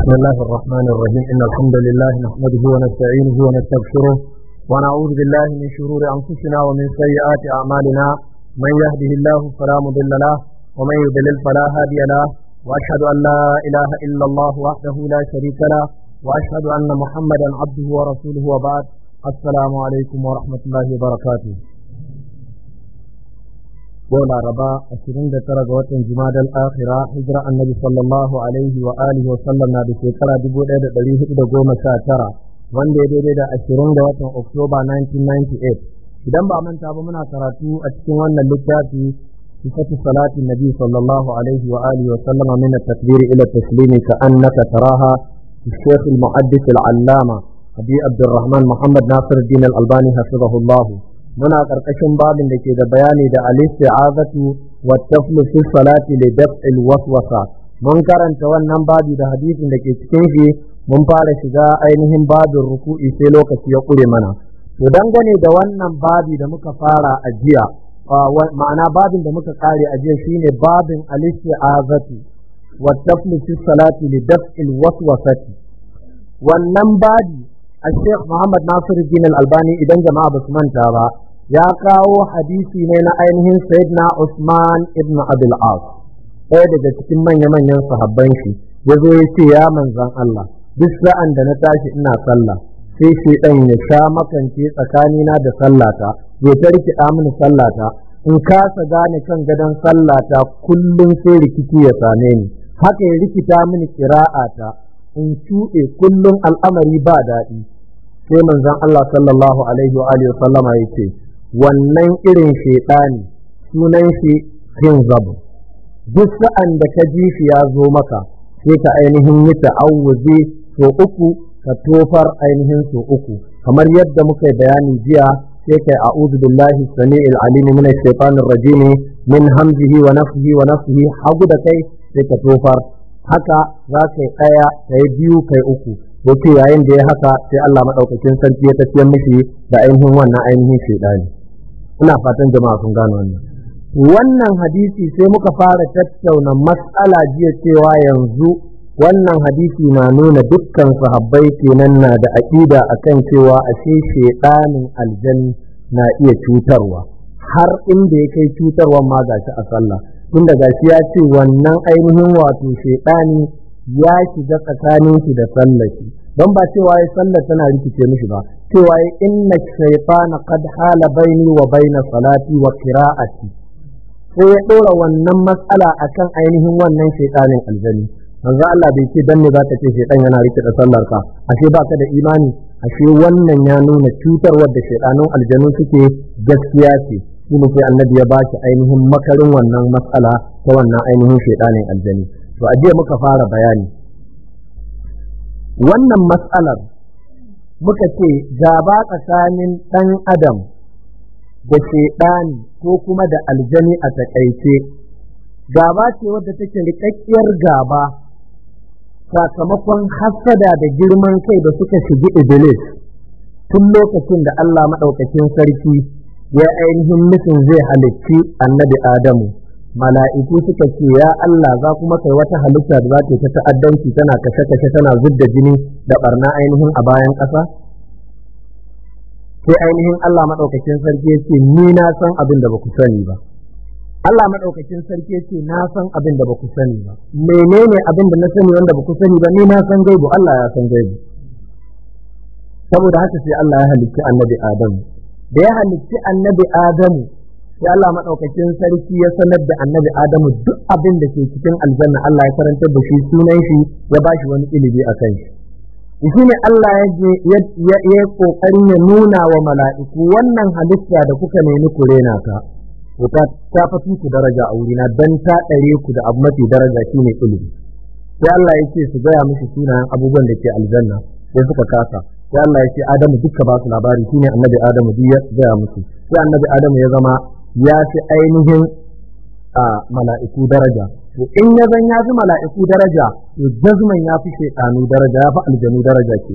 بسم الله الرحمن الرحيم إن الحمد لله نحمده ونستعينه ونستغفره ونعوذ بالله من شرور أنفسنا ومن سيئات أعمالنا من يهده الله فلا مضل له ومن يضلل فلا هادي له وأشهد أن لا إله إلا الله وحده لا شريك له وأشهد أن محمدا عبده ورسوله وبعد السلام عليكم ورحمة الله وبركاته yau laraba 29 ga watan jumadal akhira hijira annabi sallallahu alaihi wa alihi wa sallam na da shekara 1419 wanda ya daidai da 20 ga watan oktoba 1998 idan ba manta ba muna karatu a cikin wannan littafi sifatu salatin nabi sallallahu alaihi wa alihi wa sallama min at-takbir ila at-taslimi ka annaka taraha الشيخ المحدث العلامة أبي عبد الرحمن محمد ناصر الدين الألباني حفظه الله muna ƙarƙashin babin da ke da bayani da al-isti'azatu wa taflu fi salati li daf'il waswasa mun karanta wannan babi da hadisin da ke cikin shi mun fara shiga ainihin babin ruku'i sai lokaci ya ƙure mana to dangane da wannan babi da muka fara a jiya ma'ana babin da muka kare a jiya shine babin al-isti'azatu wa taflu fi salati li daf'il waswasati wannan babi الشيخ محمد ناصر الدين الألباني إذا جماعة بسمان تابا ya kawo hadisi ne na ainihin sayyidina Usman ibn Abil As ɗaya daga cikin manya-manyan sahabban shi ya zo ya ce ya manzan Allah duk sa'an da na tashi ina sallah sai shaidan ya sha makance tsakanina da sallata ya ta rikida mini sallata in kasa gane kan gadon sallata kullum sai rikici ya same ni haka ya rikita mini kira'ata in cuɗe kullum al'amari ba daɗi sai manzan Allah sallallahu alaihi wa alihi wa sallama ya ce wannan irin shaiɗani sunan shi zabu duk sa'an da ka ji shi ya zo maka sai ka ainihin yi ta'awuzi so uku ka tofar ainihin so uku kamar yadda muka yi bayani jiya sai kai a'udhu billahi sami'il alim min ash-shaytanir rajim min hamzihi wa nafthihi wa nafthihi hagu da kai sai ka tofar haka za ka yi ɗaya kai biyu kai uku yake yayin da ya haka sai Allah madaukakin sarki ya tafiyar mishi da ainihin wannan ainihin shaidani ina fatan jama'a sun gano wannan wannan hadisi sai muka fara tattauna matsala jiya cewa yanzu wannan hadisi na nuna dukkan sahabbai kenan na da aƙida akan cewa ashe shaidanin aljanni na iya cutarwa har inda ya kai cutarwa ma gashi a sallah tunda gashi ya ce wannan ainihin wato shaidani ya shiga tsakanin shi da sallah shi don ba cewa ya sallar tana rikice mishi ba cewa ya inna shaytana qad hala baini wa baina salati wa qira'ati sai ya dora wannan matsala akan ainihin wannan shaytanin aljani manzo Allah bai ce dan ne zaka ce shaytan yana rike da sallar ka ashe baka da imani ashe wannan ya nuna cutarwar da shaytanun aljanu suke gaskiya ce shi ne sai annabi ya baki ainihin makarin wannan matsala ta wannan ainihin shaytanin aljani to a jiya muka fara bayani wannan matsalar muka ce gaba tsakanin ɗan adam da shaiɗani ko kuma da aljani a taƙaice gaba ce wadda take riƙaƙƙiyar gaba sakamakon hassada da girman kai da suka shigi iblis tun lokacin da Allah maɗaukakin sarki ya ainihin nufin zai halicci annabi Adamu mala'iku suka ce ya Allah za kuma kai wata halitta da za ta ta ta'addanci tana kashe-kashe tana zubda jini da barna ainihin a bayan ƙasa? Sai ainihin Allah maɗaukakin sarki ce ni na san abin da ba ku sani ba. Allah maɗaukakin sarki ce na san abin da ba ku sani ba. Menene abin da na sani wanda ba ku sani ba ni na san gaibu Allah ya san gaibu. Saboda haka sai Allah ya halicci annabi Adamu. Da ya halicci annabi Adamu sai Allah maɗaukakin sarki ya sanar da annabi Adamu duk abin da ke cikin aljanna Allah ya karantar da shi sunan shi ya bashi wani ilimi a kan shi. Shi ne Allah ya yi ƙoƙarin ya nuna wa mala'iku wannan halitta da kuka nemi ku rena ta. Ta ta fi ku daraja a wurina don ta ɗare ku da abu mafi daraja shi ne ilimi. Sai Allah ya ce su gaya musu sunayen abubuwan da ke aljanna sai suka kasa. Sai Allah ya ce Adamu duka ba su labari shine annabi Adamu duk ya gaya musu. Sai annabi Adamu ya zama ya fi ainihin a mala'iku daraja to in ya zan ya fi mala'iku daraja to jazman ya fi shaitanu daraja ya fi aljanu daraja ke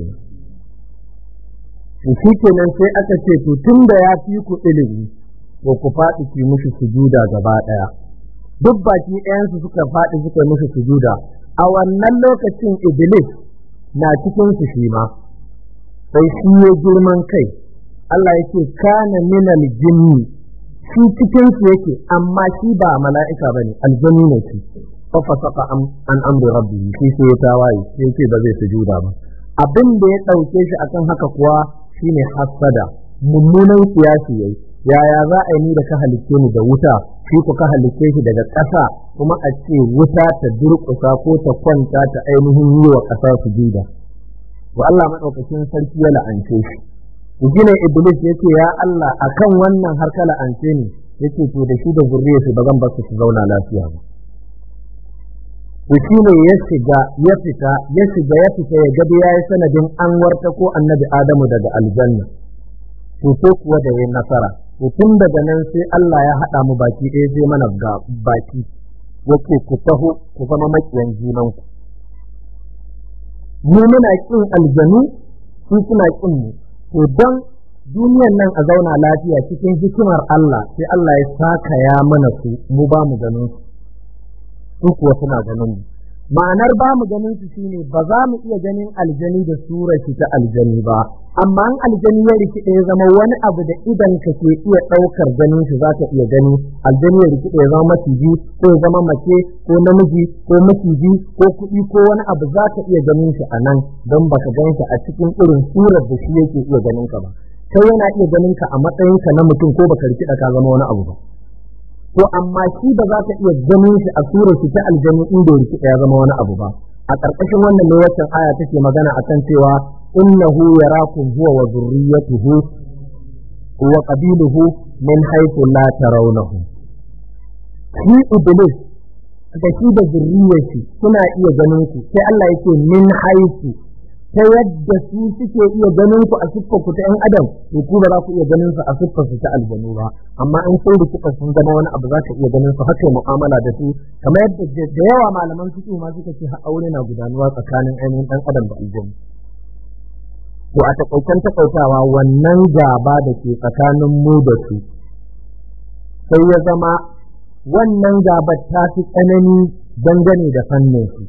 to shi kenan sai aka ce to tun da ya fi ku ilimi to ku faɗi ki mushi sujuda gaba ɗaya duk baki ɗayansu suka faɗi suka mushi sujuda a wannan lokacin iblis na cikin su shi ma sai shi ya girman kai Allah yake kana minal jinni shi cikin su yake amma shi ba mala'ika bane aljanni ne shi fa fasaqa an amri rabbi shi sai ya tawaye sai yake ba zai sujuda ba abin da ya dauke shi akan haka kuwa shine hasada mummunan siyasi yayi yaya za a yi ni da ka halicce ni da wuta shi ku ka halicce shi daga ƙasa kuma a ce wuta ta durƙusa ko ta kwanta ta ainihin yi wa ƙasa sujuda wa Allah madaukakin sarki ya la'ance shi gina iblis yace ya Allah akan wannan har ka la'ance ni yace to da shi da zuriyarsa ba zan bar su zauna lafiya ba to shi ne ya shiga ya fita ya shiga ya fita ya gaba yayi sanadin an warta ko annabi Adamu daga aljanna to ko kuwa da yayin nasara to tun daga nan sai Allah ya haɗa mu baki ɗaya zai mana ga baki yake ku taho ku zama makiyan junanku mu muna kin aljanu su suna kin mu to don duniyan nan a zauna lafiya cikin hikimar Allah sai Allah ya saka ya mana su mu ba mu ganin su su kuwa suna ganin mu ma'anar ba mu ganin su shine ba za mu iya ganin aljani da surar shi ta aljani ba amma an aljani ya rikide ya zama wani abu da idan ka ke iya ɗaukar ganin shi za ka iya gani aljani ya rikide ya zama maciji ko ya zama mace ko namiji ko maciji ko kuɗi ko wani abu za ka iya ganin shi a nan don baka gan shi a cikin irin surar da shi yake iya ganin ka ba kai yana iya ganin ka a matsayin ka na mutum ko baka rikida ka zama wani abu ba to amma shi ba za ka iya ganin shi a surar shi ta aljanu inda ya rikida ya zama wani abu ba a ƙarƙashin wannan ne waccan aya take magana akan cewa innahu yarakum huwa wa dhurriyyatuhu wa qabiluhu min haythu la tarawnahum shi iblis da shi da zurriyarsa suna iya ganin ku sai Allah yake min haythu ta yadda su suke iya ganin ku a siffar ku ta ‘yan adam to ku ba za ku iya ganin su a siffar su ta aljanu ba amma in sun rikita sun zama wani abu za ka iya ganin su haka mu'amala da su kamar yadda da yawa malaman fiqh ma suka ce aure na gudanuwa tsakanin ainihin ɗan adam da aljanu to a takaitan takaitawa wannan gaba da ke tsakanin mu da su sai ya zama wannan gabar ta fi tsanani dangane da fannin su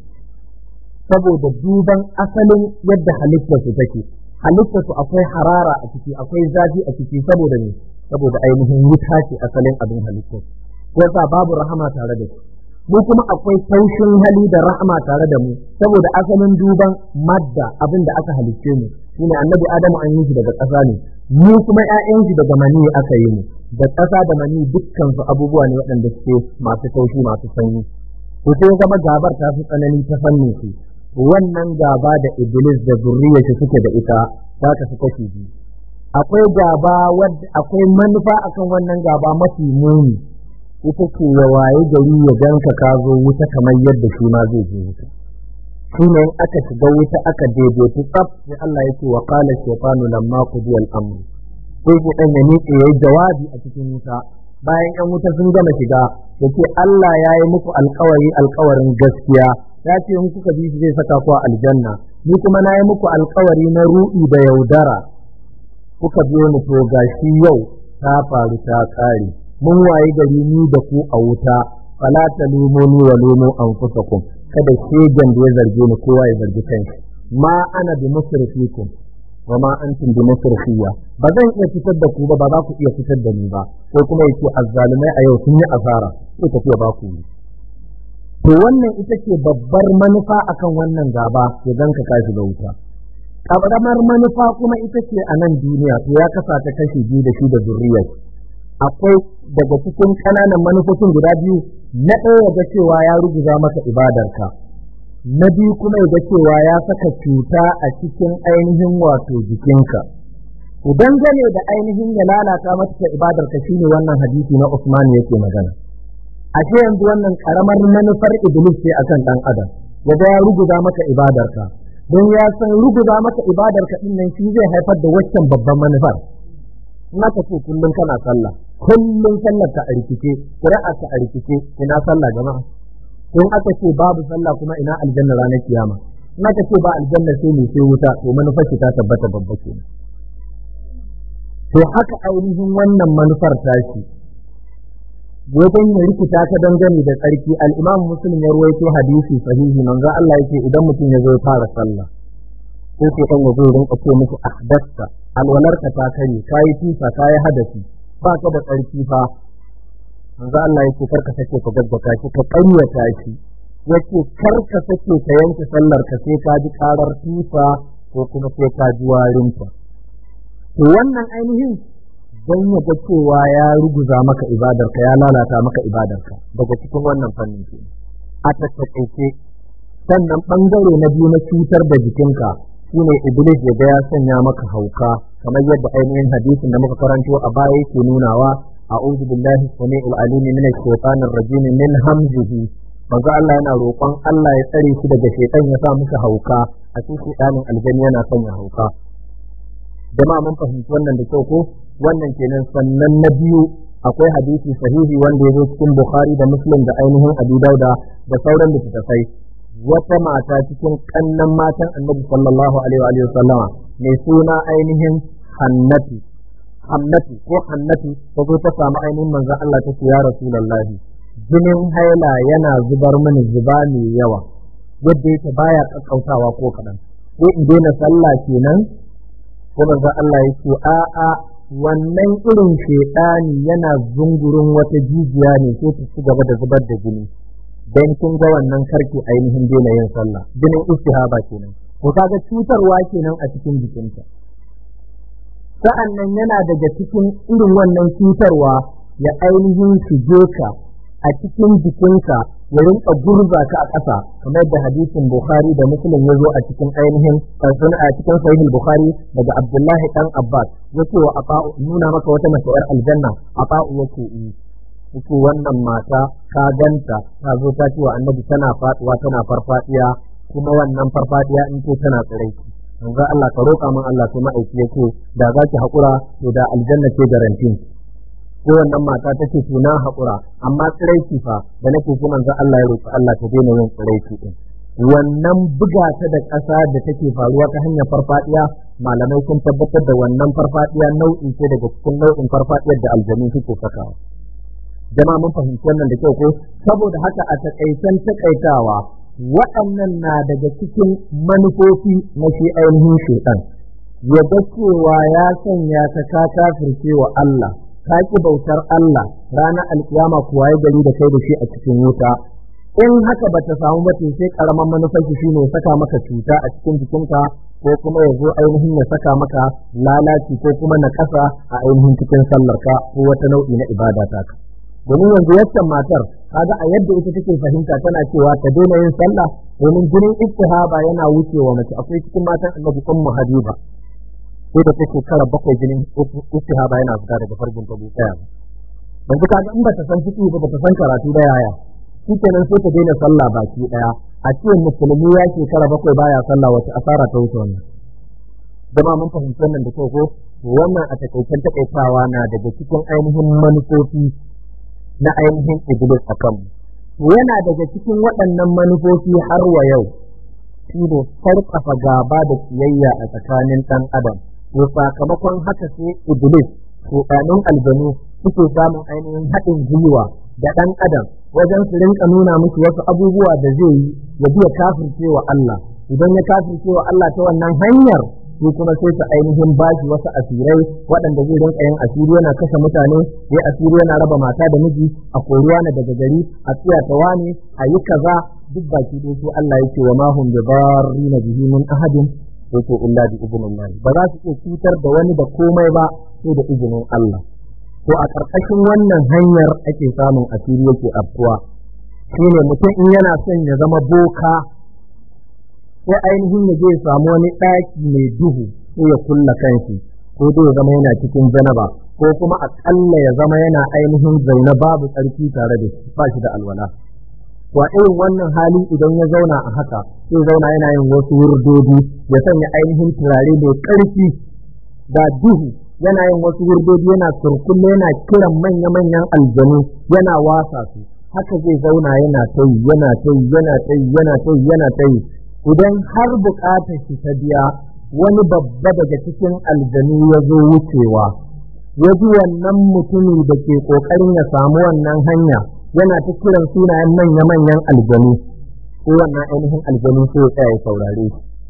saboda duban asalin yadda halittarsu take halittarsu akwai harara a ciki akwai zafi a ciki saboda ne saboda ainihin wuta ce asalin abin halittar yasa babu rahama tare da su mu kuma akwai taushin hali da rahama tare da mu saboda asalin duban madda abin da aka halicce mu shine annabi adamu an yi shi daga ƙasa ne mu kuma ƴaƴan shi daga mani aka yi mu da ƙasa da mani dukkan su abubuwa ne waɗanda suke masu taushi masu sanyi to sai zama gabar ta fi tsanani ta fannin su wannan gaba da iblis da zurriyarsa suke da ita za ta fi kashi biyu akwai gaba wadda akwai manufa akan wannan gaba mafi muni ita ce ya waye gari ya ganka ka zo wuta kamar yadda shi ma zai je wuta shi ne aka shiga wuta aka daidaitu tsaf sai Allah ya ce wa qala shaytanu lamma qudiya al-amr sai ku dan ya miƙe yayi jawabi a cikin wuta bayan yan wuta sun gama shiga yace Allah ya yi muku alƙawari alƙawarin gaskiya ya ce in kuka bi shi zai saka ku a aljanna ni kuma na yi muku alkawari na ru'i da yaudara kuka biyo mu to gashi yau ta faru ta kare mun waye gari ni da ku a wuta fala talumuni wa lumu anfusakum kada shegen da ya zarge ni kowa ya zargi kanshi ma ana bi musrifikum wa ma antum bi musrifiyya ba zan iya fitar da ku ba ba za ku iya fitar da ni ba ko kuma yace azzalumai a yau sun yi asara sai tafiya ba ku yi to wannan ita ce babbar manufa akan wannan gaba ya ganka ka shiga wuta ƙaramar manufa kuma ita ce a nan duniya to ya kasa ta kashi biyu da shi da zurriyar akwai daga cikin ƙananan manufofin guda biyu na ɗaya ga cewa ya ruguza maka ibadarka na biyu kuma ya ga cewa ya saka cuta a cikin ainihin wato jikinka idan gane da ainihin ya lalata maka ibadarka shine wannan hadisi na Usman yake magana ashe yanzu wannan karamar manufar iblis ce akan dan adam wanda ya ruguza maka ibadarka don ya san ruguza maka ibadarka din nan shi zai haifar da waccan babban manufar in aka ce kullum kana sallah kullum sallar ka a rikice qira'a ka a rikice ina sallah jama'a in aka ce babu sallah kuma ina aljanna ranar kiyama in aka ce ba aljanna sai ne sai wuta to manufar ta tabbata babba kenan to haka ainihin wannan manufar tashi wajen ya rikita ta dangane da tsarki al'imam muslim ya ruwaito hadisi sahihi manzo Allah yake idan mutum ya zo ya fara sallah sai ke kan yazo rinka ce musu ahdasta alwalarka ta kare kayi tusa kayi hadasi ba ka da tsarki fa manzo Allah yake karka sake ka gaggata shi ka ƙaryata shi yace karka sake ka yanke sallar ka sai ka ji karar tusa ko kuma sai ka ji warinta to wannan ainihin don ya ga cewa ya ruguza maka ibadarka ya lalata maka ibadarka daga cikin wannan fannin ke a tattakaice sannan bangare na biyu na cutar da jikinka shine iblis ya ga ya sanya maka hauka kamar yadda ainihin hadisin da muka karanto a baya yake nunawa a'udhu billahi samii'il alim min ash-shaytanir rajim min hamzihi manzo Allah yana roƙon Allah ya tsare shi daga shaytan ya sa muka hauka a cikin shaytanin aljanna yana sanya hauka jama'a mun fahimci wannan da kyau ko wannan kenan sannan na biyu akwai hadisi sahihi wanda ya zo cikin Bukhari da Muslim da ainihin Abu Dauda da sauran littattafai wata mata cikin kannan matan Annabi sallallahu alaihi wa sallama mai suna ainihin Hannatu Hannatu ko Hannatu ta zo ta samu ainihin manzon Allah ta ce ya Rasulullahi jinin haila yana zubar mini zuba mai yawa yadda yake baya kakkautawa ko kaɗan ko in daina sallah kenan ko manzon Allah ya ce a'a wannan irin shaidani yana zungurin wata jijiya ne sai ta ci gaba da zubar da jini dan kin ga wannan karki ainihin daina yin sallah jinin istihaba kenan ko kaga cutarwa kenan a cikin jikinta sa'an nan yana daga cikin irin wannan cutarwa ya ainihin shige ka a cikin jikinka ya rinka gurza ka a ƙasa kamar da hadisin Bukhari da Muslim ya zo a cikin ainihin a cikin sahih Bukhari daga Abdullahi dan Abbas yace wa Ata'u nuna maka wata mace yar aljanna Ata'u yake yi yake wannan mata ka ganta ta zo ta ce wa Annabi tana faduwa tana farfadiya kuma wannan farfadiya in ce tana tsiraiki manzo Allah ka roƙa min Allah to ma'aiki yake da za ki haƙura to da aljanna ce garantin ko wannan mata ta ce na haƙura amma tsiraiki fa da nake so manzo Allah ya roƙi Allah ta daina yin tsiraiki din wannan buga ta da ƙasa da take faruwa ta hanyar farfadiya malamai sun tabbatar da wannan farfadiya nau'in ce daga cikin nau'in farfadiyar da aljanu suke sakawa jama'a mun fahimci wannan da kyau ko saboda haka a takaitan takaitawa waɗannan na daga cikin manufofi na shi ainihin shaitan ya ga cewa ya sanya ka ka kafirce wa Allah ka ki bautar Allah ranar alkiyama kuwa ya gari da kai da shi a cikin wuta in haka bata samu ba to sai karaman manufar shi shine ya saka maka cuta a cikin jikinka ko kuma ya zo ainihin ya saka maka lalaci ko kuma na kasa a ainihin cikin sallarka ko wata nau'i na ibada ta ka domin yanzu yaccan matar kaga a yadda ita take fahimta tana cewa ta daina yin sallah domin jinin istihaba yana wucewa mace akwai cikin matan annabi ummu habiba sai da take kara bakwai jinin istihaba yana fita daga farjin ta tsaya yanzu kaga in bata san fiki ba bata san karatu da yaya shikenan sai ta daina sallah baki daya a ce musulmi ya shekara bakwai baya sallah wace asara ta wuce wannan dama mun fahimci wannan da kyau ko wannan a takaicen takaitawa na daga cikin ainihin manufofi na ainihin iblis a kanmu yana daga cikin waɗannan manufofi har wa yau shi ne sarƙafa gaba da kiyayya a tsakanin ɗan adam to sakamakon haka sai iblis shuɗanin aljanu suke samun ainihin haɗin gwiwa da ɗan adam wajen su rinka nuna musu wasu abubuwa da zai yi ya biya kafirce wa Allah idan ya kafirce wa Allah ta wannan hanyar su kuma sai ta ainihin bashi wasu asirai waɗanda zai rinka yin asiri yana kashe mutane ya asiri yana raba mata da miji a koruwa na daga gari a tsiya ta wani a yi kaza duk baki dai sai Allah yake wa ma hum bidarrina bihi min ahadin yake illa bi idnillah ba za su iya cutar da wani da komai ba sai da izinin Allah to a ƙarƙashin wannan hanyar ake samun asiri yake afkuwa shine mutum in yana son ya zama boka sai ainihin ya je samu wani ɗaki mai duhu sai ya kulla kanshi ko dai ya zama yana cikin janaba ko kuma aƙalla ya zama yana ainihin zaune babu tsarki tare da shi ba shi da alwala to a irin wannan hali idan ya zauna a haka sai zauna yana yin wasu wurdodi ya sanya ainihin turare mai ƙarfi da duhu yana yin wasu wurdodi yana surkulle yana kiran manya-manyan aljanu yana wasa su haka zai zauna yana ta yi yana ta yi yana ta yi yana ta yi yana ta yi idan har buƙatar shi ta biya wani babba daga cikin aljanu ya zo wucewa ya ji wannan mutumi da ke ƙoƙarin ya samu wannan hanya yana ta kiran sunayen manya-manyan aljanu ko wannan ainihin aljanu sai ya tsaya ya saurare shi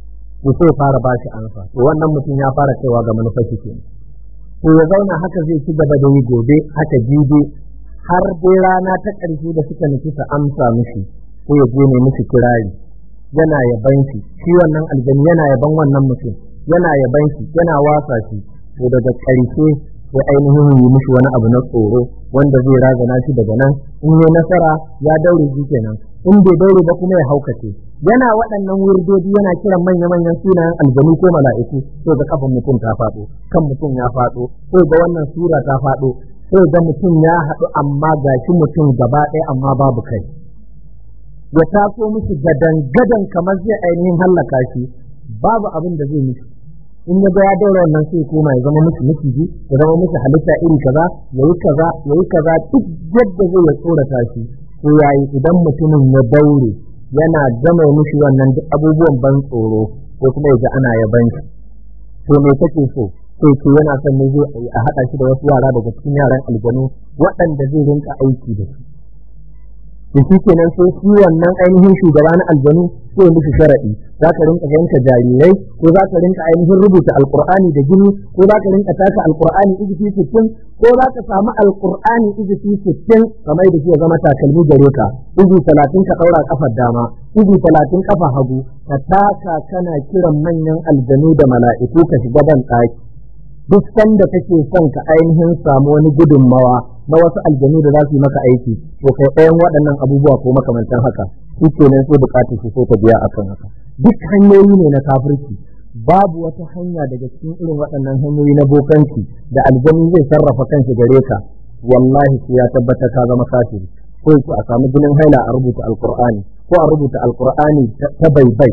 to sai fara ba shi ansa to wannan mutum ya fara kaiwa ga manufar shi kenan to ya zauna haka zai ci gaba da yi gobe haka jibi har dai rana ta ƙarshe da suka nufi ta amsa mishi ko ya je ne mishi kirari yana yaban shi shi wannan aljani yana yaban wannan mutum yana yaban shi yana wasa shi to daga ƙarshe sai ainihin yi mishi wani abu na tsoro wanda zai razana shi daga nan in yi nasara ya daure shi kenan in bai daure ba kuma ya haukace yana waɗannan wurdodi yana kiran manya-manyan sunayen aljanu ko mala'iku sai ga kafin mutum ta faɗo kan mutum ya faɗo sai ga wannan sura ta faɗo sai ga mutum ya haɗu amma ga shi mutum gaba ɗaya amma babu kai ya taso mishi gadan-gadan kamar zai ainihin hallaka shi babu abin da zai mishi in ya ga ya daura wannan sai koma ya zama mishi miciji ya zama mishi halitta iri kaza yayi kaza yayi kaza duk yadda zai ya tsorata shi to yayi idan mutumin ya daure yana gama mishi wannan duk abubuwan ban tsoro ko kuma ya ji ana yaban shi to me kake so sai ce yana son ne zai a haɗa shi da wasu yara daga cikin yaran aljanu waɗanda zai rinka aiki da su to shi kenan sai shi wannan ainihin shugaba na aljanu sai musu sharaɗi za ka rinka yanka jarirai ko za ka rinka ainihin rubuta alkur'ani da jini ko za ka rinka taka alkur'ani izifi sittin ko za ka samu alkur'ani izifi sittin kamar da shi ya zama takalmi gare ka izi talatin ka ɗaura kafar dama izi talatin kafa hagu ka taka kana kiran manyan aljanu da mala'iku ka shiga ban ɗaki duk sanda kake son ka ainihin samu wani gudunmawa na wasu aljanu da za su yi maka aiki to kai ɗayan waɗannan abubuwa ko makamantan haka shi kenan sai bukatar su so ta biya akan haka duk hanyoyi ne na kafirci babu wata hanya daga cikin irin waɗannan hanyoyi na bokanci da aljanu zai sarrafa kanshi gare ka wallahi sai ya tabbata ka zama kafiri ko a samu jinin haila a rubuta alqur'ani ko a rubuta alqur'ani ta baibai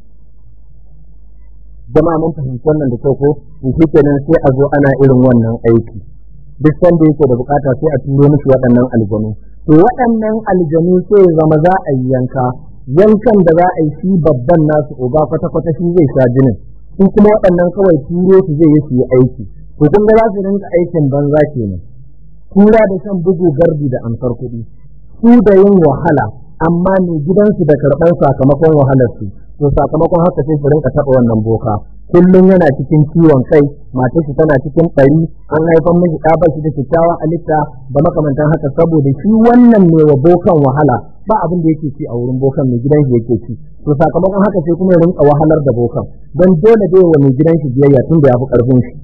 jama'a mun fahimci wannan da kyau ko to shi kenan sai a zo ana irin wannan aiki duk sanda yake da bukata sai a turo mishi waɗannan aljanu to waɗannan aljanu sai ya zama za a yi yanka yankan da za a yi shi babban nasu uba kwata-kwata shi zai sha jinin su kuma waɗannan kawai turo su zai yi su yi aiki to kun ga za su rinka aikin banza kenan kura da shan bugu gardi da amsar kuɗi su da yin wahala amma mai gidansu da karɓar sakamakon wahalarsu to sakamakon haka sai su rinka taɓa wannan boka kullum yana cikin ciwon kai matar shi tana cikin ɓari an haifan miji ɗa shi da kyakkyawan halitta da makamantan haka saboda shi wannan ne wa bokan wahala ba abin da yake ci a wurin bokan mai gidan shi yake ci to sakamakon haka sai kuma ya rinka wahalar da bokan don dole dai wa mai gidan shi biyayya tun da ya fi ƙarfin shi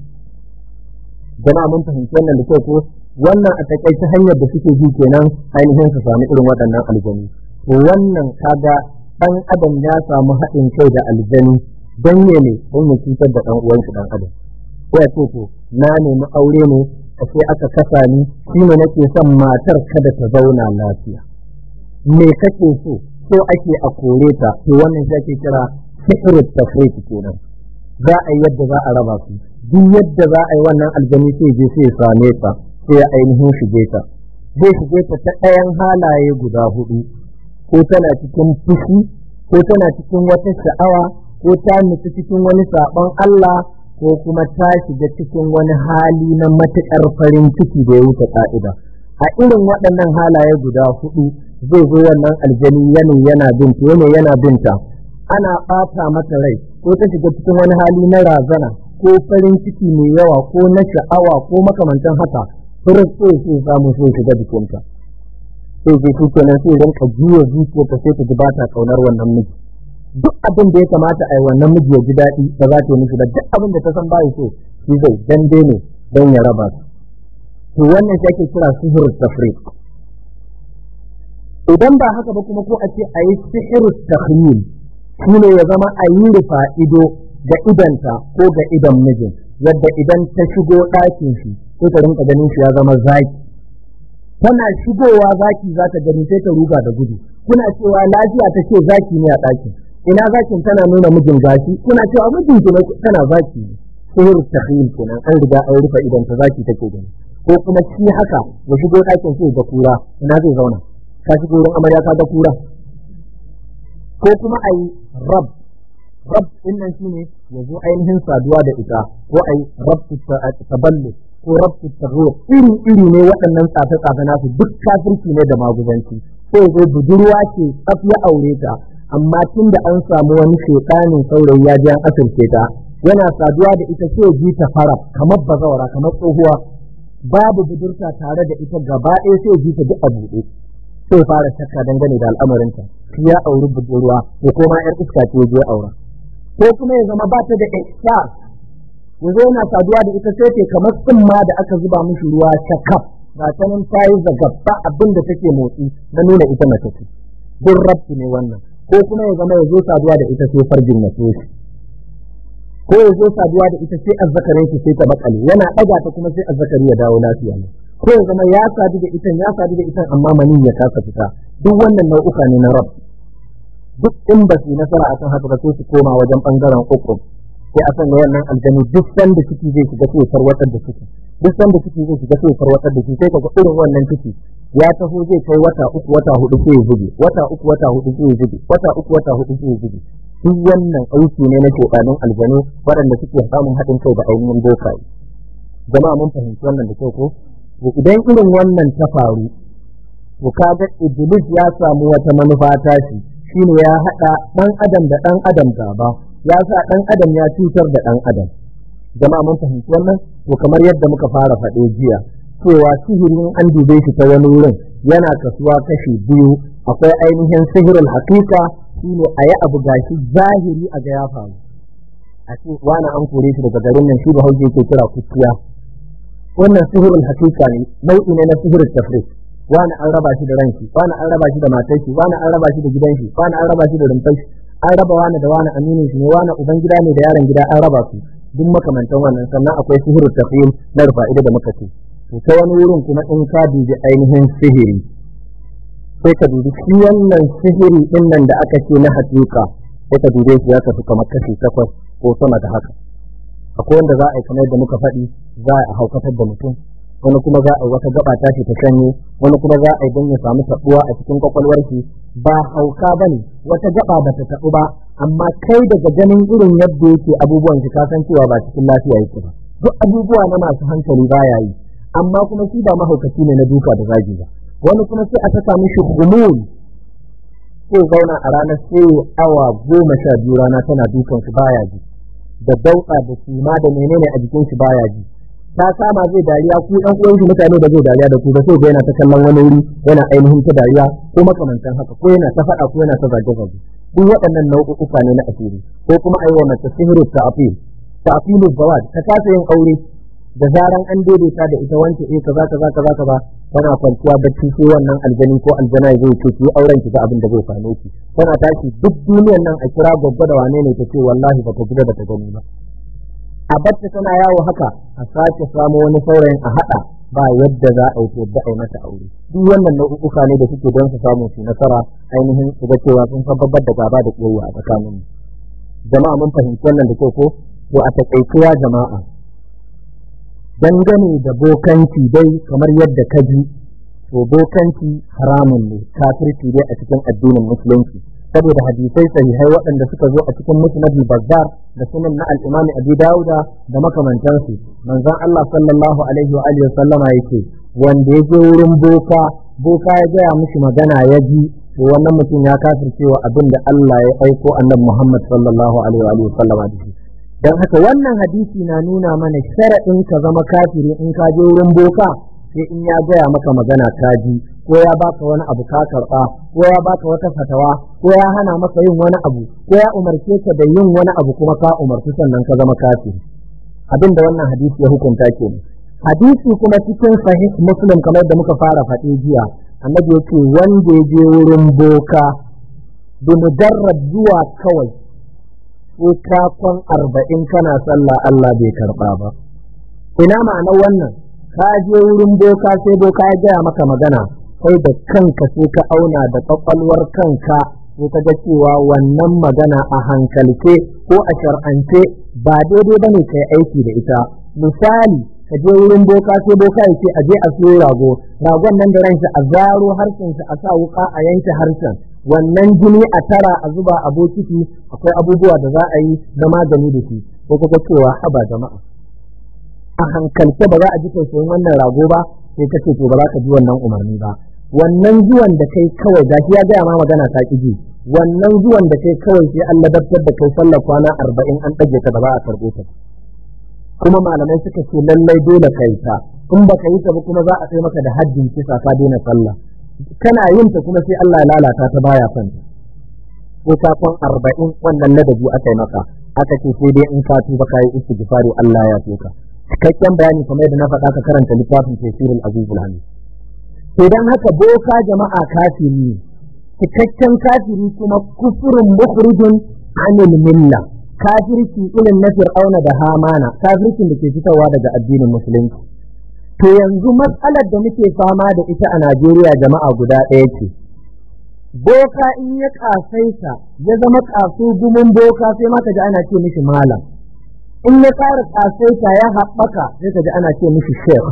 jama'a mun fahimci wannan da kyau ko wannan a takaice hanyar da suke bi kenan ainihin su sami irin waɗannan aljanu to wannan kaga ɗan adam ya samu haɗin kai da aljani don ne ne don ya cutar da ɗan uwansa ɗan adam ko ya ce to na nemi aure ne a sai aka kasa ni shi ne nake son matar kada ta zauna lafiya me kake so so ake a kore ta to wannan shi ake kira sihirin tafriti kenan za a yi yadda za a raba su duk yadda za a yi wannan aljani sai je sai same ta sai ya ainihin shige ta zai shige ta ta ɗayan halaye guda hudu ko tana cikin fushi ko tana cikin wata sha'awa ko ta nufi cikin wani saɓon Allah ko kuma ta shiga cikin wani hali na matuƙar farin ciki da ya wuce ƙa'ida a irin waɗannan halaye guda hudu zai zo wannan aljani yana yana binta yana yana binta ana ɓata mata rai ko ta shiga cikin wani hali na razana ko farin ciki mai yawa ko na sha'awa ko makamantan haka furin sai sai samu sai shiga jikinta sai je shi kenan sai rinka juya zuciyarta sai ta ji ba ta kaunar wannan miji duk abin da ya kamata a yi wannan miji ya ji daɗi ba za ta yi mishi ba duk abin da ta san ba so shi zai dande ne don ya raba su to wannan shi ake kira sihir tafriq idan ba haka ba kuma ko a ce a yi sihir takhyil shi ne ya zama a yi rufa ido ga idanta ko ga idan mijin yadda idan ta shigo ɗakin shi sai ta rinka ganin shi ya zama zaki tana shigowa zaki za ta gani sai ta ruga da gudu kuna cewa lafiya ta ce zaki ne a ɗakin ina zakin tana nuna mijin gashi kuna cewa mijin ki tana zaki ne sihir takhil kenan an riga an rufe idan ta zaki take gani ko kuma shi haka ya shigo ɗakin sai ga kura ina zai zauna ka shigo wurin amarya ka ga kura ko kuma ayi rab rab din nan shine ya zo ainihin saduwa da ita ko ayi rab taballu ko rabtu tarro iri iri ne waɗannan tsafe tsafe nasu duk kafirci ne da maguzanci sai zo budurwa ce tsaf ya aure ta amma tun da an samu wani shekanin saurayi ya ji an asirce ta yana saduwa da ita sai ji ta fara kamar bazawara kamar tsohuwa babu budurta tare da ita gaba ɗaya sai ji ta duk a buɗe sai fara shakka dangane da al'amarinta shi ya auri budurwa ko kuma yar iska ce ya je aura ko kuma ya zama ba ta da ihsas yanzu yana saduwa da ita sai ce kamar tsumma da aka zuba mishi ruwa shakaf ba ta nan ta yi zagabba abin da take motsi na nuna ita mace ce duk rabti ne wannan ko kuma ya zama ya zo saduwa da ita sai farjin na so shi ko ya zo saduwa da ita sai azzakarin shi sai ta bakale yana ɗaga ta kuma sai azzakari ya dawo lafiya ne ko ya zama ya sadu da ita ya sadu da ita amma manin ya kasa fita duk wannan nau'uka ne na rab duk in ba su nasara akan haka ba sai su koma wajen bangaren uku sai a sanya wannan aljanu duk sanda ciki zai shiga sai farwatar da ciki duk sanda ciki zai shiga sai farwatar da shi sai kaga irin wannan ciki ya taho zai kai wata uku wata hudu sai ya zube wata uku wata hudu sai ya zube wata uku wata hudu sai ya zube duk wannan aiki ne na shekanun aljanu waɗanda suke samun haɗin kai da ainihin bokaye jama'a mun fahimci wannan da kyau ko to idan irin wannan ta faru to kaga iblis ya samu wata manufa ta shi shine ya haɗa ɗan adam da ɗan adam gaba ya sa ɗan adam ya cutar da ɗan adam jama'a mun fahimci wannan to kamar yadda muka fara faɗe jiya cewa sihirin an dube shi ta wani wurin yana kasuwa kashi biyu akwai ainihin sihirin hakika shine a yi abu gashi zahiri a ga ya faru a ce wani an kore shi daga garin nan shi ba hauke ke kira kuciya wannan sihirin hakika ne nau'i ne na sihirin tafrik wani an raba shi da ranki wani an raba shi da matar shi wani an raba shi da gidan shi wani an raba shi da rumfar shi an raba wani da wani aminin shi ne wani uban gida ne da yaron gida an raba su duk makamantan wannan sannan akwai sihirin tafiyim na rufa'ida da muka ce to ta wani wurin kuma in ka dubi ainihin sihiri sai ka dubi shi wannan sihiri din nan da aka ce na hakika sai ka dube shi ya tafi kamar kashi takwas ko sama da haka akwai wanda za a yi kamar da muka faɗi za a haukatar da mutum wani kuma za a yi wata gaba tashi ta shanye wani kuma za a yi don ya samu taɓuwa a cikin kwakwalwar shi ba hauka ba ne wata gaba ba ta taɓu ba amma kai daga ganin irin yadda yake abubuwan shi kasan cewa ba cikin lafiya yake ba duk abubuwa na masu hankali baya yi amma kuma shi ba mahaukaci ne na duka da zagi ba wani kuma sai a saka mishi humul ko zauna a ranar sai awa goma sha biyu rana tana dukan shi baya ji da dauka da sima da menene a jikin shi baya ji ta kama zai dariya ku ɗan uwan shi mutane da zai dariya da ku ba sai yana ta kallon wani wuri yana ainihin ta dariya ko makamantan haka ko yana ta faɗa ko yana ta zage zage duk waɗannan nau'uka ne na asiri ko kuma aiwa mace sihiru ta'fil ta'filu zawad ta kasa yin aure da zaran an daidaita da ita wance eh kaza kaza kaza kaza tana kwanciya bacci sai wannan aljani ko aljana zai ce ki auren ki ga abin da zai same ki tana tashi duk duniyar nan a kira gwaggwa da wane ne ta ce wallahi ba ta gida ba ta gani ba a bacci tana yawo haka a sake samu wani saurayin a hada ba yadda za a yi yadda a yi mata aure duk wannan nau'uka ne da suke don su samu su nasara ainihin su ga cewa sun sababbar da gaba da kiyayya a tsakanin jama'a mun fahimci wannan da kyau ko to a takaituwa jama'a dangane da bokanci dai kamar yadda ka ji to bokanci haramun ne kafirci dai a cikin addinin musulunci saboda hadisai sahihai waɗanda suka zo a cikin musnad bazzar da sunan na al-imam abi dauda da makamantansu manzon Allah sallallahu alaihi wa alihi sallama yake wanda ya je wurin boka boka ya gaya mishi magana ya ji to wannan mutum ya kafircewa abin da Allah ya aiko annabi Muhammad sallallahu alaihi wa alihi sallama da shi don haka wannan hadisi na nuna mana sharaɗin ka zama kafiri in ka je wurin boka sai in ya gaya maka magana ka ji ko ya baka wani abu ka karɓa ko ya baka wata fatawa ko ya hana maka yin wani abu ko ya umarce ka da yin wani abu kuma ka umarci sannan ka zama kafiri abin da wannan hadisi ya hukunta ke hadisi kuma cikin sahih muslim kamar da muka fara faɗi jiya annabi ya ce wanda ya je wurin boka bi mujarrad zuwa kawai ko kafin arba'in kana sallah Allah bai karɓa ba. Ina ma'anar wannan, ka je wurin boka sai boka ya gaya maka magana, kai da kanka sai ka auna da ƙwaƙwalwar kanka sai ka ga cewa wannan magana a hankalce ko a shar'ance ba daidai ba ne ka yi aiki da ita. Misali, ka je wurin boka sai boka ya ce a je a siyo rago, ragon nan da ranshi a zaro harshen shi a sa wuka a yanke harshen. wannan jini a tara a zuba a bokiti akwai abubuwa da za a yi na magani da shi ko kuma cewa haba jama'a a hankalce ba za a ji tausayin wannan rago ba sai ka ce to ba za ka ji wannan umarni ba wannan zuwan da kai kawai gashi ya gaya ma magana ta ƙi ji wannan zuwan da kai kawai sai an ladabtar da kai sallar kwana arba'in an ɗage ta da ba a karɓo ta kuma malamai suka ce lallai dole ka yi ta in ba ka yi ta ba kuma za a sai maka da haddin kisa ka daina sallah kana yin ta kuma sai Allah ya lalata ta baya son ta ko ka kwan arba'in wannan ladabi aka yi maka aka ce sai dai in ka tuba ka yi istighfari Allah ya ka cikakken bayani kamar yadda na faɗa ka karanta littafin tafsirul azizul hamid idan haka boka jama'a kafiri ne cikakken kafiri kuma kufurin mukhrijun anil milla kafirci irin na fir'auna da hamana kafircin da ke fitowa daga addinin musulunci to yanzu matsalar da muke fama da ita a Najeriya jama'a guda ɗaya ce boka in ya kasaita ya zama kaso gumin boka sai ma ji ana ce mishi malam in ya ƙara kasaita ya haɓaka sai ka ji ana ce mishi shekh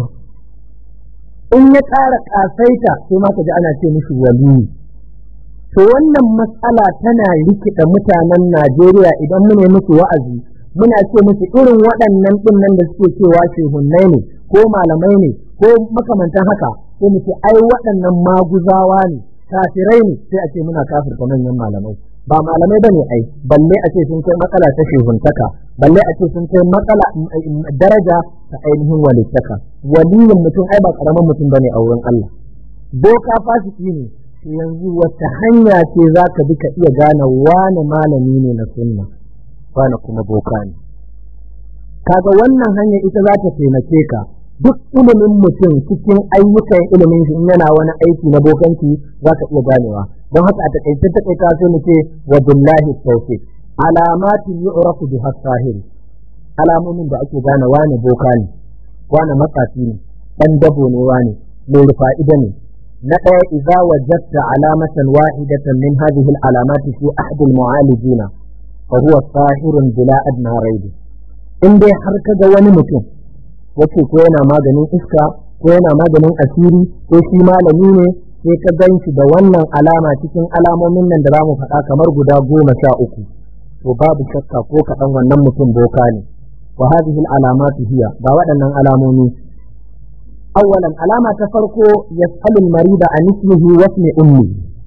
in ya ƙara kasaita sai ma ka ji ana ce mishi waliyi to wannan matsala tana rikida mutanen Najeriya idan mune musu wa'azi muna ce musu irin waɗannan ɗin nan da suke cewa shehunnai ne ko malamai ne ko makamantan haka sai mu ce ai waɗannan maguzawa ne kafirai ne sai a ce muna kafirta manyan malamai ba malamai ba ne ai balle a ce sun kai matsala ta shehuntaka balle a ce sun kai matsala daraja ta ainihin walittaka waliyin mutum ai ba karamin mutum bane a wurin Allah boka fasiki ne yanzu wata hanya ce za ka bi ka iya gane wane malami ne na sunna wane kuma boka ne kaga wannan hanya ita za ta taimake ka duk ilimin mutum cikin ayyukan ilimin shi in yana wani aiki na bokanci za ka iya ganewa don haka a takaice takaita sai mu ce wa billahi tawfiq alamatin yu'rafu biha sahir alamomin da ake gane wane boka ne wane matsafi ne dan dabo ne wane mai fa'ida ne na ɗaya idza wajadta alamatan wahidatan min hadhihi al-alamat fi ahad al-mu'alijin fa huwa sahirun bila adna raibi in dai har kaga wani mutum wace ko yana maganin iska ko yana maganin asiri ko shi malami ne sai ka gan shi da wannan alama cikin alamomin nan da za mu faɗa kamar guda goma sha uku to babu shakka ko kaɗan wannan mutum boka ne wa hadhihi al-alamatu hiya ga waɗannan alamomi أولا علامة تفرقو يسأل المريض عن اسمه واسم أمه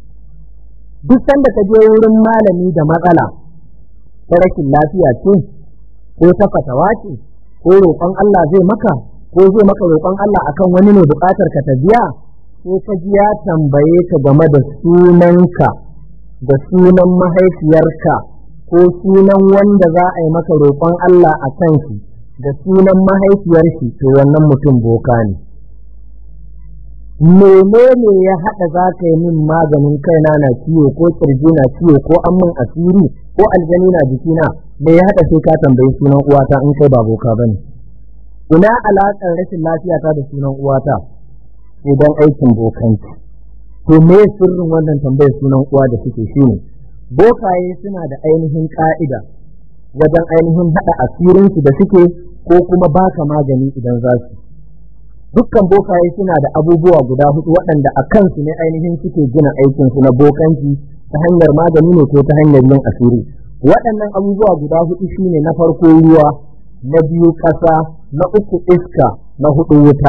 duk sanda ka je wurin malami da matsala ta rashin lafiya ce ko ta fatawa ce ko roƙon Allah zai maka ko zai maka roƙon Allah akan wani ne buƙatar ka ta biya ko ka ji ya tambaye ka game da sunanka da sunan mahaifiyarka ko sunan wanda za a yi maka roƙon Allah a kan shi da sunan mahaifiyar shi to wannan mutum boka ne menene ya haɗa za ka yi min maganin kaina na ciwo ko kirji na ciwo ko an min asiri ko aljani na jikina me ya haɗa sai ka tambayi sunan uwata in kai ba boka ba ne ina alaƙar rashin lafiya ta da sunan uwata idan aikin bokanci to me sirrin wannan tambayar sunan uwa da suke shi ne bokaye suna da ainihin ƙa'ida wajen ainihin haɗa asirinsu da suke ko kuma baka magani idan za su dukkan bokaye suna da abubuwa guda hudu waɗanda a kansu ne ainihin suke gina aikinsu na bokanci ta hanyar magani ne ko ta hanyar yin asiri waɗannan abubuwa guda hudu shine na farko ruwa na biyu ƙasa na uku iska na hudu wuta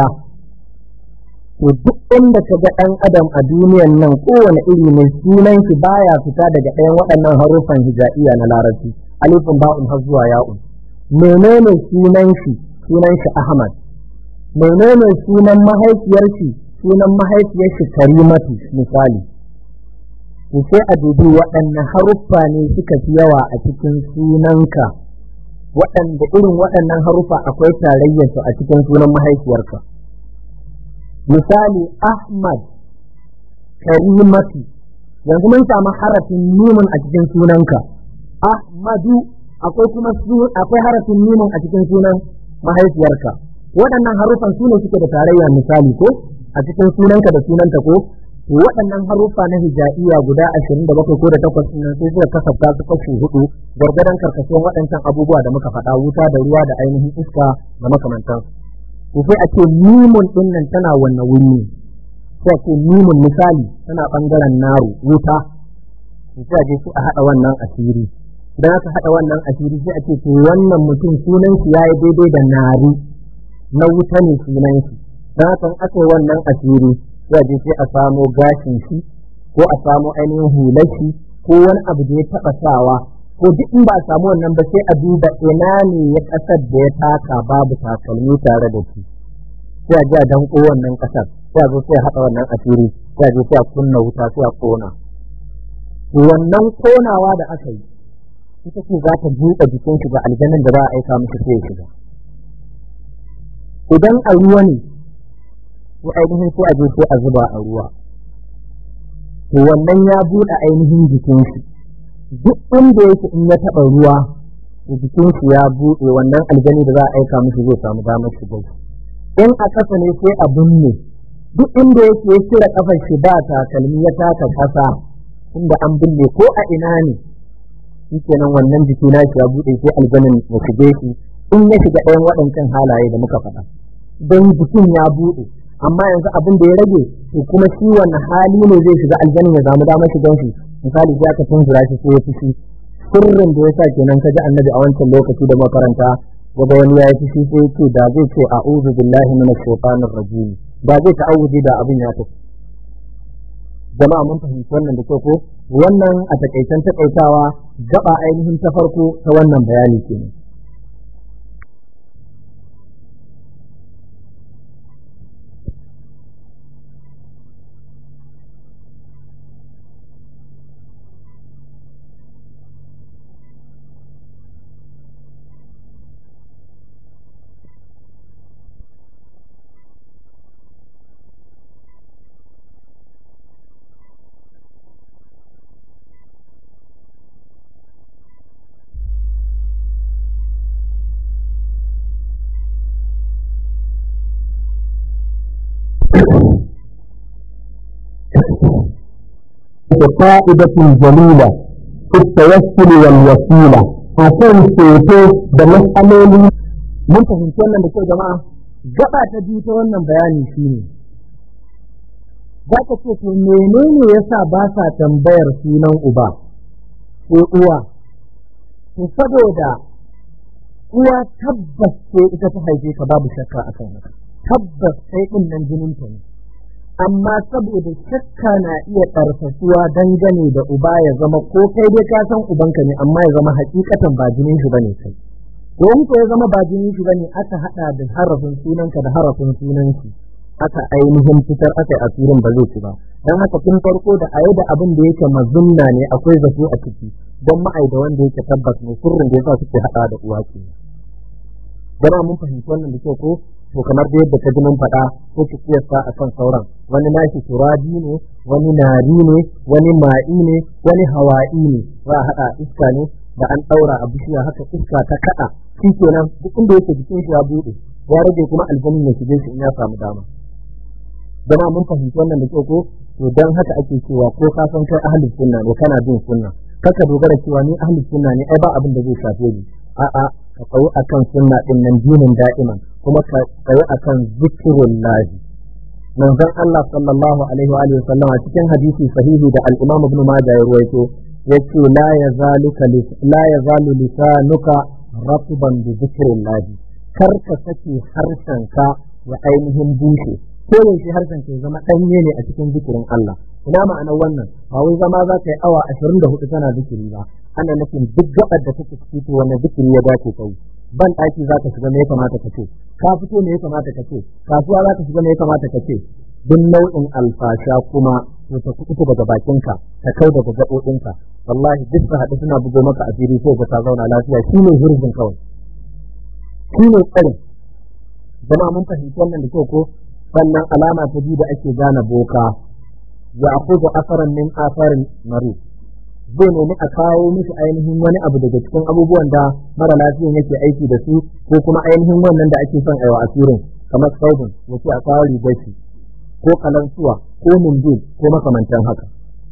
to duk inda ka ga ɗan adam a duniyan nan kowane iri ne sunan shi baya fita daga ɗayan waɗannan haruffan hijaiya na larabci alifin ba'un har zuwa ya'un menene sunan shi sunan shi ahmad menene sunan mahaifiyar shi sunan mahaifiyar shi karimatu misali to sai a dubi waɗanne haruffa ne suka fi yawa a cikin sunanka waɗanda irin waɗannan haruffa akwai tarayyarsu a cikin sunan mahaifiyarka misali ahmad karimatu yanzu mun samu harafin numun a cikin sunanka ahmadu akwai kuma akwai harafin numun a cikin sunan mahaifiyarka waɗannan harufan su ne suke da tarayya misali ko a cikin sunanka da sunanta ko waɗannan haruffa na hijaiya guda ashirin da bakwai ko da takwas nan sai suka kasafta su kashi hudu gargadan karkashin waɗancan abubuwa da muka faɗa wuta da ruwa da ainihin iska da makamantan to sai a ce mimun ɗin nan tana wanne wuri sai a ce mimun misali tana ɓangaren naru wuta sai a je su a haɗa wannan asiri idan aka haɗa wannan asiri sai a ce to wannan mutum sunan shi yayi daidai da nari na wuta ne sunan shi don haka aka yi wannan asiri sai je sai a samo gashin shi ko a samo ainihin hular shi ko wani abu da ya taɓa sawa ko duk in ba a samu wannan ba sai a duba ina ne ya ƙasar da ya taka babu takalmi tare da shi sai a ji a danko wannan ƙasar sai a zo sai a haɗa wannan asiri sai a je sai a kunna wuta sai a ƙona wannan konawa da aka yi ita ce za ta buɗe jikin shi ga aljanin da za a aika musu sai ya shiga idan a ruwa ne ko ainihin sai a je sai a zuba a ruwa to wannan ya buɗe ainihin jikin shi duk inda yake in ya taɓa ruwa to jikin shi ya buɗe wannan aljani da za a aika musu zai samu damar shiga in a ƙasa ne sai a binne duk inda yake ya cire ƙafar shi ba takalmi ya taka ƙasa inda an binne ko a ina ne shi kenan wannan jiki na shi ya buɗe sai aljanin ya shige shi in ya shiga ɗayan waɗancan halaye da muka faɗa don jikin ya buɗe amma yanzu abin da ya rage to kuma shi wannan hali ne zai shiga aljanin ya samu damar shigan shi misali sai aka tunzura shi sai ya fushi sirrin da ya sa kenan ka ji annabi a wancan lokaci da makaranta gaba wani ya yi fushi sai ya ce da zai ce a'udhu billahi minash shaitanir rajim da zai ta'awudi da abin ya tafi jama'a mun fahimci wannan da kyau ko wannan a takaicen takaitawa gaba ainihin ta farko ta wannan bayani kenan فائدة جليلة في التوسل والوسيلة akan ceto da matsaloli mun fahimci wannan da kyau jama'a gaba ta biyu ta wannan bayani shine za ka ce to menene yasa ba sa tambayar sunan uba ko uwa to saboda uwa tabbas ce ita ta haife ka babu shakka akan haka tabbas sai din nan jinin ta ne amma saboda shakka na iya ƙarfasuwa dangane da uba ya zama ko kai dai ka san ubanka ne amma ya zama hakikatan ba jinin shi bane kai don ko ya zama ba jinin shi bane aka hada da harafin sunanka da harafin sunan shi aka ainihin fitar aka yi asirin ba zai ci ba dan haka tun farko da ayi da abin da yake mazunna ne akwai zato a ciki don ma'ai da wanda yake tabbas ne sirrin da yasa suke hada da uwa ke jama'a mun fahimci wannan da kyau ko to kamar da yadda ka ji mun faɗa ko ki kiyasta a kan sauran wani nashi turabi ne wani nari ne wani ma'i ne wani hawa'i ne za a haɗa iska ne da an ɗaura a bishiya haka iska ta kaɗa shi kenan duk inda yake jikin shi ya buɗe ya rage kuma aljanin ya shige shi in ya samu dama jama'a mun fahimci wannan da kyau ko to dan haka ake cewa ko ka san kai ahlus sunna ne kana bin sunna kaka dogara cewa ni ahlus sunna ne ai ba abin da zai shafe ni a'a ka tsayi akan sunna din nan dinin da'iman kuma ka tsayi akan zikirin lahi manzon Allah sallallahu alaihi wa alihi wasallam a cikin hadisi sahihi da al-Imam Ibn Majah ya ruwaito yace la yazaluka la yazalu lisanuka ratban bi zikrin lahi kar ka sake harshenka ya ainihin bushe ko yaushe harshen ka zama danye ne a cikin zikirin Allah ina ma'anar wannan ba wai zama za ka yi awa 24 tana zikiri ba ana nufin duk gabar da take ciki to wannan zikiri ya dace kai ban ɗaki za ka shiga me ya kamata ka ce ka fito me ya kamata ka ce kasuwa za ka shiga me ya kamata ka ce duk nau'in alfasha kuma to ta kuɓuta daga bakinka ta kai daga gaɓoɓinka wallahi duk su haɗu suna bugo maka a fili sai ka zauna lafiya shi ne hirzin kawai shi ne tsarin jama'a mun fahimci wannan da kyau ko sannan alama ta biyu da ake gane boka ya akuzu asaran min asarin mari zai nemi a kawo mishi ainihin wani abu daga cikin abubuwan da mara lafiyan yake aiki da su ko kuma ainihin wannan da ake son aiwa asirin kamar saubin ya ce a kawo rigar shi ko kalansuwa ko mundul ko makamantan haka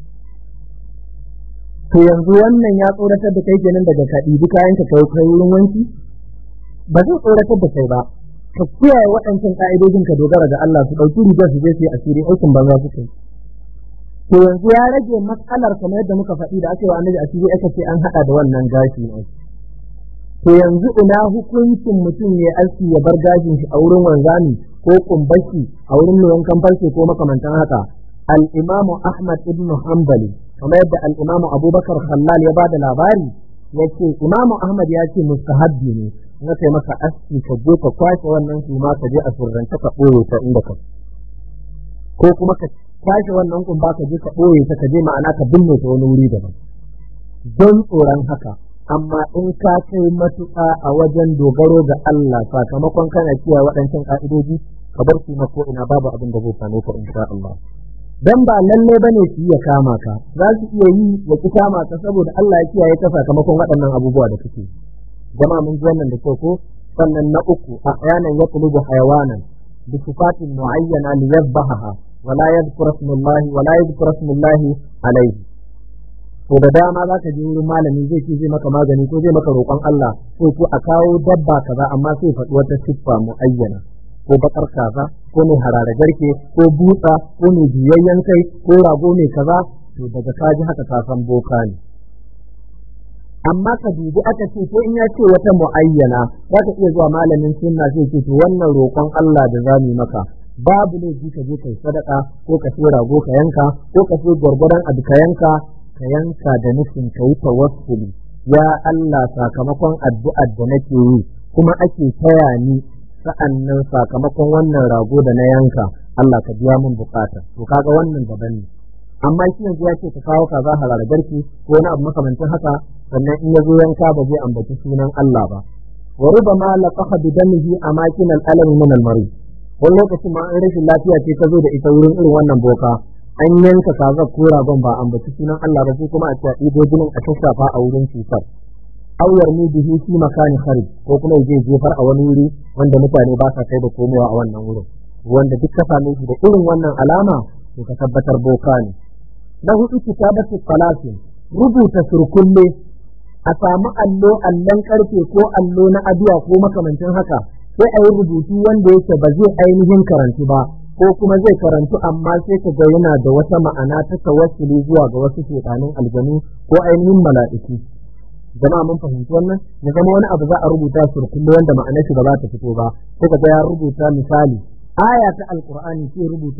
to yanzu wannan ya tsoratar da kai kenan daga ka ɗibi kayan ka kai kai wurin wanki ba zai tsoratar da kai ba ka kiyaye waɗancan ka'idojin ka dogara ga Allah su ɗauki rigar su je su yi asiri aikin banza su kai to yanzu ya rage matsalar kamar yadda muka faɗi da aka yi wa annabi asiri aka ce an haɗa da wannan gashi ne to yanzu ina hukuncin mutum ya aski ya bar gashin shi a wurin wanzami ko kumbashi a wurin mai wankan farce ko makamantan haka al-imamu ahmad ibn hanbali kamar yadda al-Imam Abubakar Khallal ya bada labari yace Imam Ahmad ya ce mustahabbi ne na kai maka aski ka je ka kwashe wannan suma ka je a surrance ka ɓoye ta inda ka ko kuma ka kwashe wannan kumba ka je ka ɓoye ta ka je ma'ana ka binne ta wani wuri daban don tsoron haka amma in ka kai matuƙa a wajen dogaro ga Allah sakamakon kana kiyaye waɗancan ƙa'idoji ka bar su na ko ina babu abin da zai same ka insha Allah dan ba lalle bane su iya kama ka za su iya yi ya ki kama ka saboda Allah ya kiyaye ka sakamakon waɗannan abubuwa da kake jama'a mun ji wannan da kyau ko sannan na uku ahyanan yatlubu hayawanan bi sifatin muayyana li yadhbahaha wala yadhkuru ismallahi wala yadhkuru ismallahi alayhi to da dama za ka je wurin malami zai ce zai maka magani ko zai maka roƙon Allah ko ko a kawo dabba kaza amma sai faɗi wata siffa muayyana ko bakar kaza ko mai harare garke ko butsa ko mai juyayyen kai ko rago mai kaza to daga kaji haka ka san boka ne amma ka dubi aka ce ko in ya ce wata mu'ayyana za ka iya zuwa malamin sunna sai ce to wannan roƙon Allah da zamu maka babu ne ka je kai sadaka ko ka sai rago ka yanka ko ka sai gwargwadon abu ka yanka ka yanka da nufin ka yi tawassuli ya Allah sakamakon addu'ar da nake yi kuma ake taya ni sa'annan sakamakon wannan rago da na yanka Allah ka biya min bukata to kaga wannan daban ne amma shi yanzu ya ce ka kawo kaza halar garki ko wani abu makamancin haka sannan in ya zo yanka ba zai ambaci sunan Allah ba wa rubama laqaha bi damihi amakin al-alam min al-marid wani lokacin ma an rashin lafiya ce ta zo da ita wurin irin wannan boka an yanka kaza ko ragon ba ambaci sunan Allah ba sai kuma a ce ido jinin a shafa a wurin cutar aw yarmi bihi fi makani kharij ko kuma yaje jefar a wani wuri wanda mutane ba sa kai da komowa a wannan wurin wanda duk ka same shi da irin wannan alama to ka tabbatar boka ne na hudu kitabatu salasin rubuta surkulle a samu allo allon karfe ko allo na aduwa ko makamancin haka sai a yi rubutu wanda yake ba zai ainihin karantu ba ko kuma zai karantu amma sai ka ga yana da wata ma'ana ta tawassuli zuwa ga wasu shedanin aljanu ko ainihin mala'iku jama'a mun fahimci wannan ya zama wani abu za a rubuta surkulle wanda ma'anar shi ba za ta fito ba sai ka ga ya rubuta misali aya ta alqur'ani sai rubuta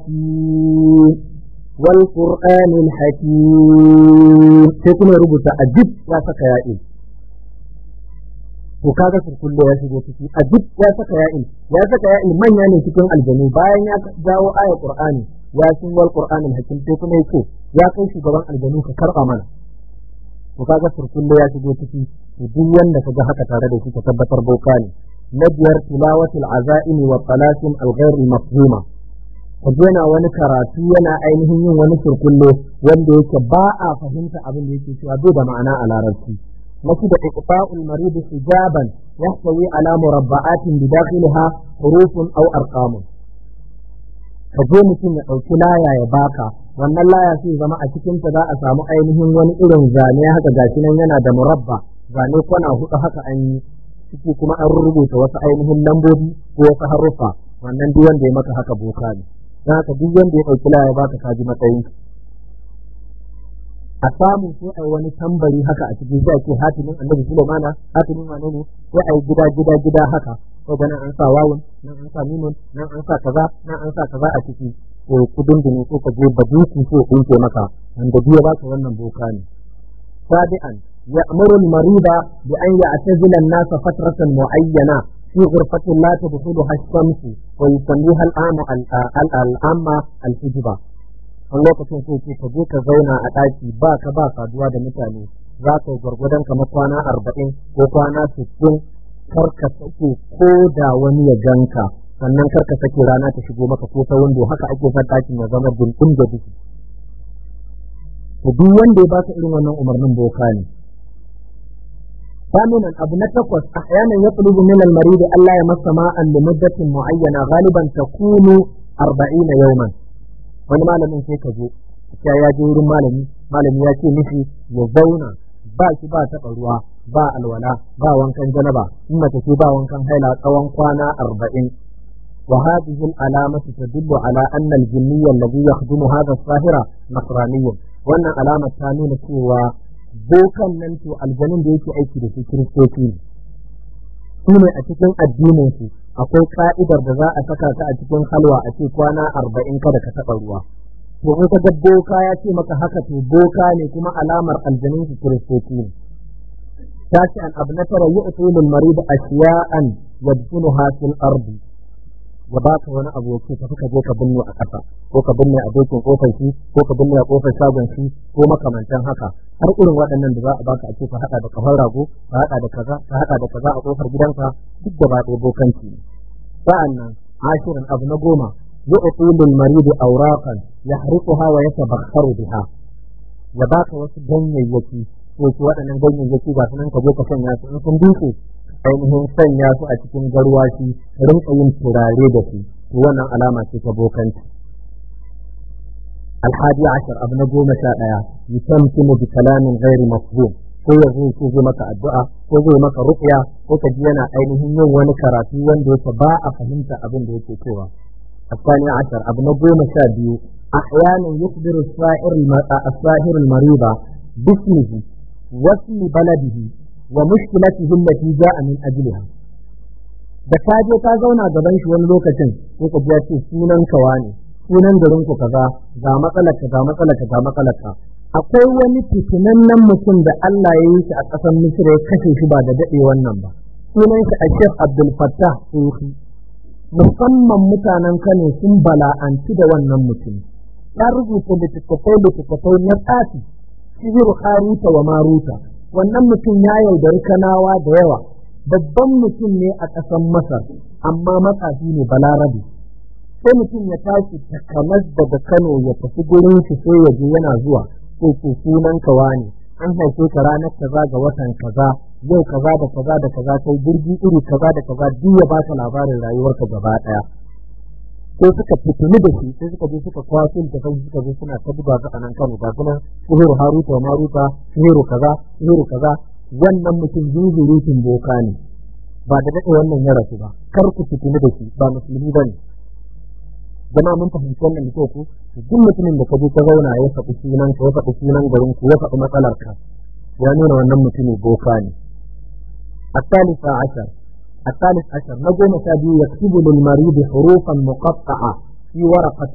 yasin wal qur'anil hakim sai kuma rubuta ajib ya saka ya'in to kaga surkulle ya shigo ciki ajib ya saka ya'in ya saka ya'in manya ne cikin aljanu bayan ya jawo aya qur'ani yasin wal qur'anil hakim sai kuma yake ya kai shugaban aljanu ka karba mana to kaga surkulle ya shigo ciki to duk wanda kaga haka tare da shi ka tabbatar boka ne na biyar tilawatul azaimi wa talasim al-ghair mafhuma kaje yana wani karatu yana ainihin yin wani surkulle wanda yake ba a fahimta abin da yake cewa bai da ma'ana a larabci na da iqta'ul marid hijaban yahtawi ala murabba'atin bidakhilha hurufun aw arqamun ka je mutum ya ɗauki laya ya baka wannan laya sai zama a cikin ta za a samu ainihin wani irin zane haka gashi nan yana da murabba zane kwana hudu haka an yi ciki kuma an rubuta wasu ainihin lambobi ko wasu haruffa wannan duk wanda ya maka haka boka ne don haka duk wanda ya ɗauki laya ya baka ka ji matsayin a samu sai a yi wani tambari haka a cikin sai ake hatimin annabi Sulaimana hatimin wane ne sai a yi gida gida gida haka ko ga nan an sa wawun nan an sa mimun nan an sa kaza nan an sa kaza a ciki to kudin da ne ko ka je baduki ko kunce maka wanda biya baka wannan boka ne sabi'an ya'muru al-marida bi an ya'tazila an-nasa fatratan mu'ayyana fi ghurfatin la tadkhuluha ash-shamsu wa yusammiha al-amma al-amma al-hijba wani lokacin sai ce ka je ka zauna a ɗaki ba ka ba saduwa da mutane za ka yi gwargwadon kamar kwana arba'in ko kwana sittin kar ka sake ko da wani ya ganka sannan kar ka sake rana ta shigo maka ko ta wando haka ake son ɗakin ya zama dindin da duki to duk wanda ya baka irin wannan umarnin boka ne ثامنا أبو نتقص أحيانا يطلب من المريض ألا يمس ماء لمدة معينة غالبا تكون أربعين يوما wani malamin sai ka zo ya ya je wurin malami malami ya ce mishi ya zauna ba shi ba taɓa ruwa ba alwala ba wankan janaba in mace ce ba wankan haila tsawon kwana arba'in wa hadhihi al-alamatu tadullu ala anna al-jinniy alladhi yakhdumu hadha as-sahira nasraniyyun wannan alama ta nuna cewa bokan nan to aljanin da yake aiki da su kiristoci ne su ne a cikin addinin su akwai ka'idar da za a saka ka a cikin halwa a ce kwana arba'in kada ka taɓa ruwa to in ka ga boka ya ce maka haka to boka ne kuma alamar aljanin su kiristoci ne tashi an abu na tara yi usulul marid ashiya'an yadfunuha fil ardi ya baka wani abu ya tafi ka je ka binne a ƙasa ko ka binne a dokin kofar shi ko ka binne a kofar shagon shi ko makamantan haka har irin waɗannan da za a baka a ce ka haɗa da kafar rago ka haɗa da kaza ka haɗa da kaza a kofar gidanka duk da ba ɗaya bokanci ne sa'an nan ashirin abu na goma يعطي للمريض أوراقا يحرقها ويتبخر بها ya baka wasu ganyayyaki ko su waɗannan ganyayyaki ba sunan ka je ka sanya su in sun duke ainihin sanya su a cikin garwashi rinka yin turare da su to wannan alama ce ta bokanci alhadi ashar abu na goma sha ɗaya yusamkinu bi kalamin ghairi mafhum ko ya zo ko zai maka addu'a ko zai maka ruqya ko ka ji yana ainihin yin wani karatu wanda yake ba a fahimta abin da yake cewa الثاني عشر ابن قوم شابي أحيانا يخبر السائر الساهر المريض باسمه واسم بلده ومشكلته التي جاء من أجلها da ka je ka zauna gaban shi wani lokacin ko ka ji ce sunan kawa ne sunan garin ku kaza ga matsalar ka ga matsalar ka ga matsalar ka akwai wani fitinannen mutum da Allah ya yi shi a ƙasar Misra ya kashe shi ba da daɗe wannan ba sunan shi a Sheikh Abdul Fattah Sufi musamman mutanen Kano sun bala'anci da wannan mutum. Ya rubuta littattafai littattafai na tsafi, sihiru haruta wa maruta. Wannan mutum ya yaudari kanawa da yawa. Babban mutum ne a ƙasar Masar, amma matsafi ne balarabe. Sai mutum ya tashi takanas daga Kano ya tafi gurin shi sai ya je yana zuwa, ko ko sunan kawa ne. An haife ka ranar kaza ga watan kaza, yau kaza da kaza da kaza kai jirgi iri kaza da kaza duk ya baka labarin rayuwarka gaba daya sai suka fitini da shi sai suka je suka kwaso da kai suka je suna ta buga ga anan kano ga kuma sihiru haruta wa maruta sihiru kaza sihiru kaza wannan mutum zuzurutun boka ne ba da daɗe wannan ya rasu ba kar ku fitini da shi ba musulmi ba ne jama'a mun fahimci wannan da ku duk mutumin da ka je ka zauna ya faɗi sunan ka ya faɗi sunan garin ku ya faɗi matsalar ka ya nuna wannan mutumin boka ne الثالث عشر الثالث عشر نجم سابي يكتب للمريض حروفا مقطعة في ورقة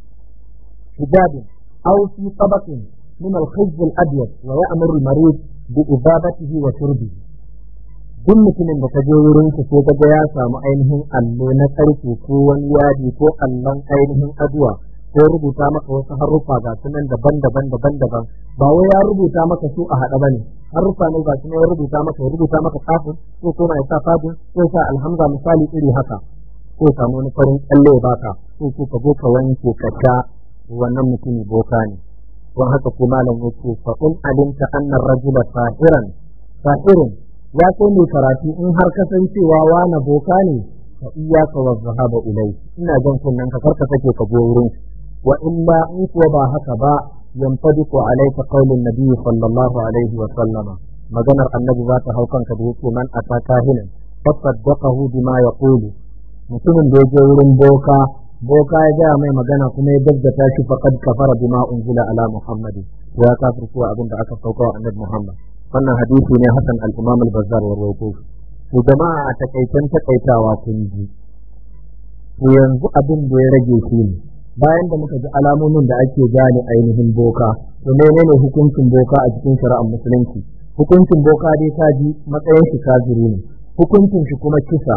حجاب أو في طبق من الخز الأبيض ويأمر المريض بإذابته وشربه duk mutumin da ka je wurin ku ko ga ya samu ainihin allo na karfe ko wani yadi ko allon ainihin aduwa ko rubuta maka wasu haruffa ga sunan daban-daban daban-daban ba wai ya rubuta maka su a haɗa bane haruffa ne ga sunan ya rubuta maka ya rubuta maka kafin ko kuma ya sa fadin ko sa alhamza misali iri haka ko samu wani farin kyalle ya baka ko ko ka zo ka wanke ka sha wannan mutumin boka ne don haka ko malam yake fa in alimta anna rajula sahiran sahirun ya kai mai karatu in har kasancewa wani boka ne fa iyyaka wa zahaba ilai ina jan kunnen ka karka take ka go wurin wa illa in kuwa ba haka ba yanfadiku alayka qaulun nabiy sallallahu alaihi wa sallama maganar annabi za ta hau kanka da yake man ataka hinan fasaddaqahu bima yaqulu mutumin da ya je wurin boka boka ya gaya mai magana kuma ya gaggata shi faqad kafara bima unzila ala muhammadin ya kafirce abin da aka sauka wa annabi muhammad wannan hadisi ne hasan al-imam al-bazzar wa rawaito to jama'a a takaitan takaitawa kun ji to yanzu abin da ya rage shi ne bayan da muka ji alamomin da ake gane ainihin boka to menene hukuncin boka a cikin shari'ar musulunci hukuncin boka dai ta ji matsayin shi kafiri ne hukuncin shi kuma kisa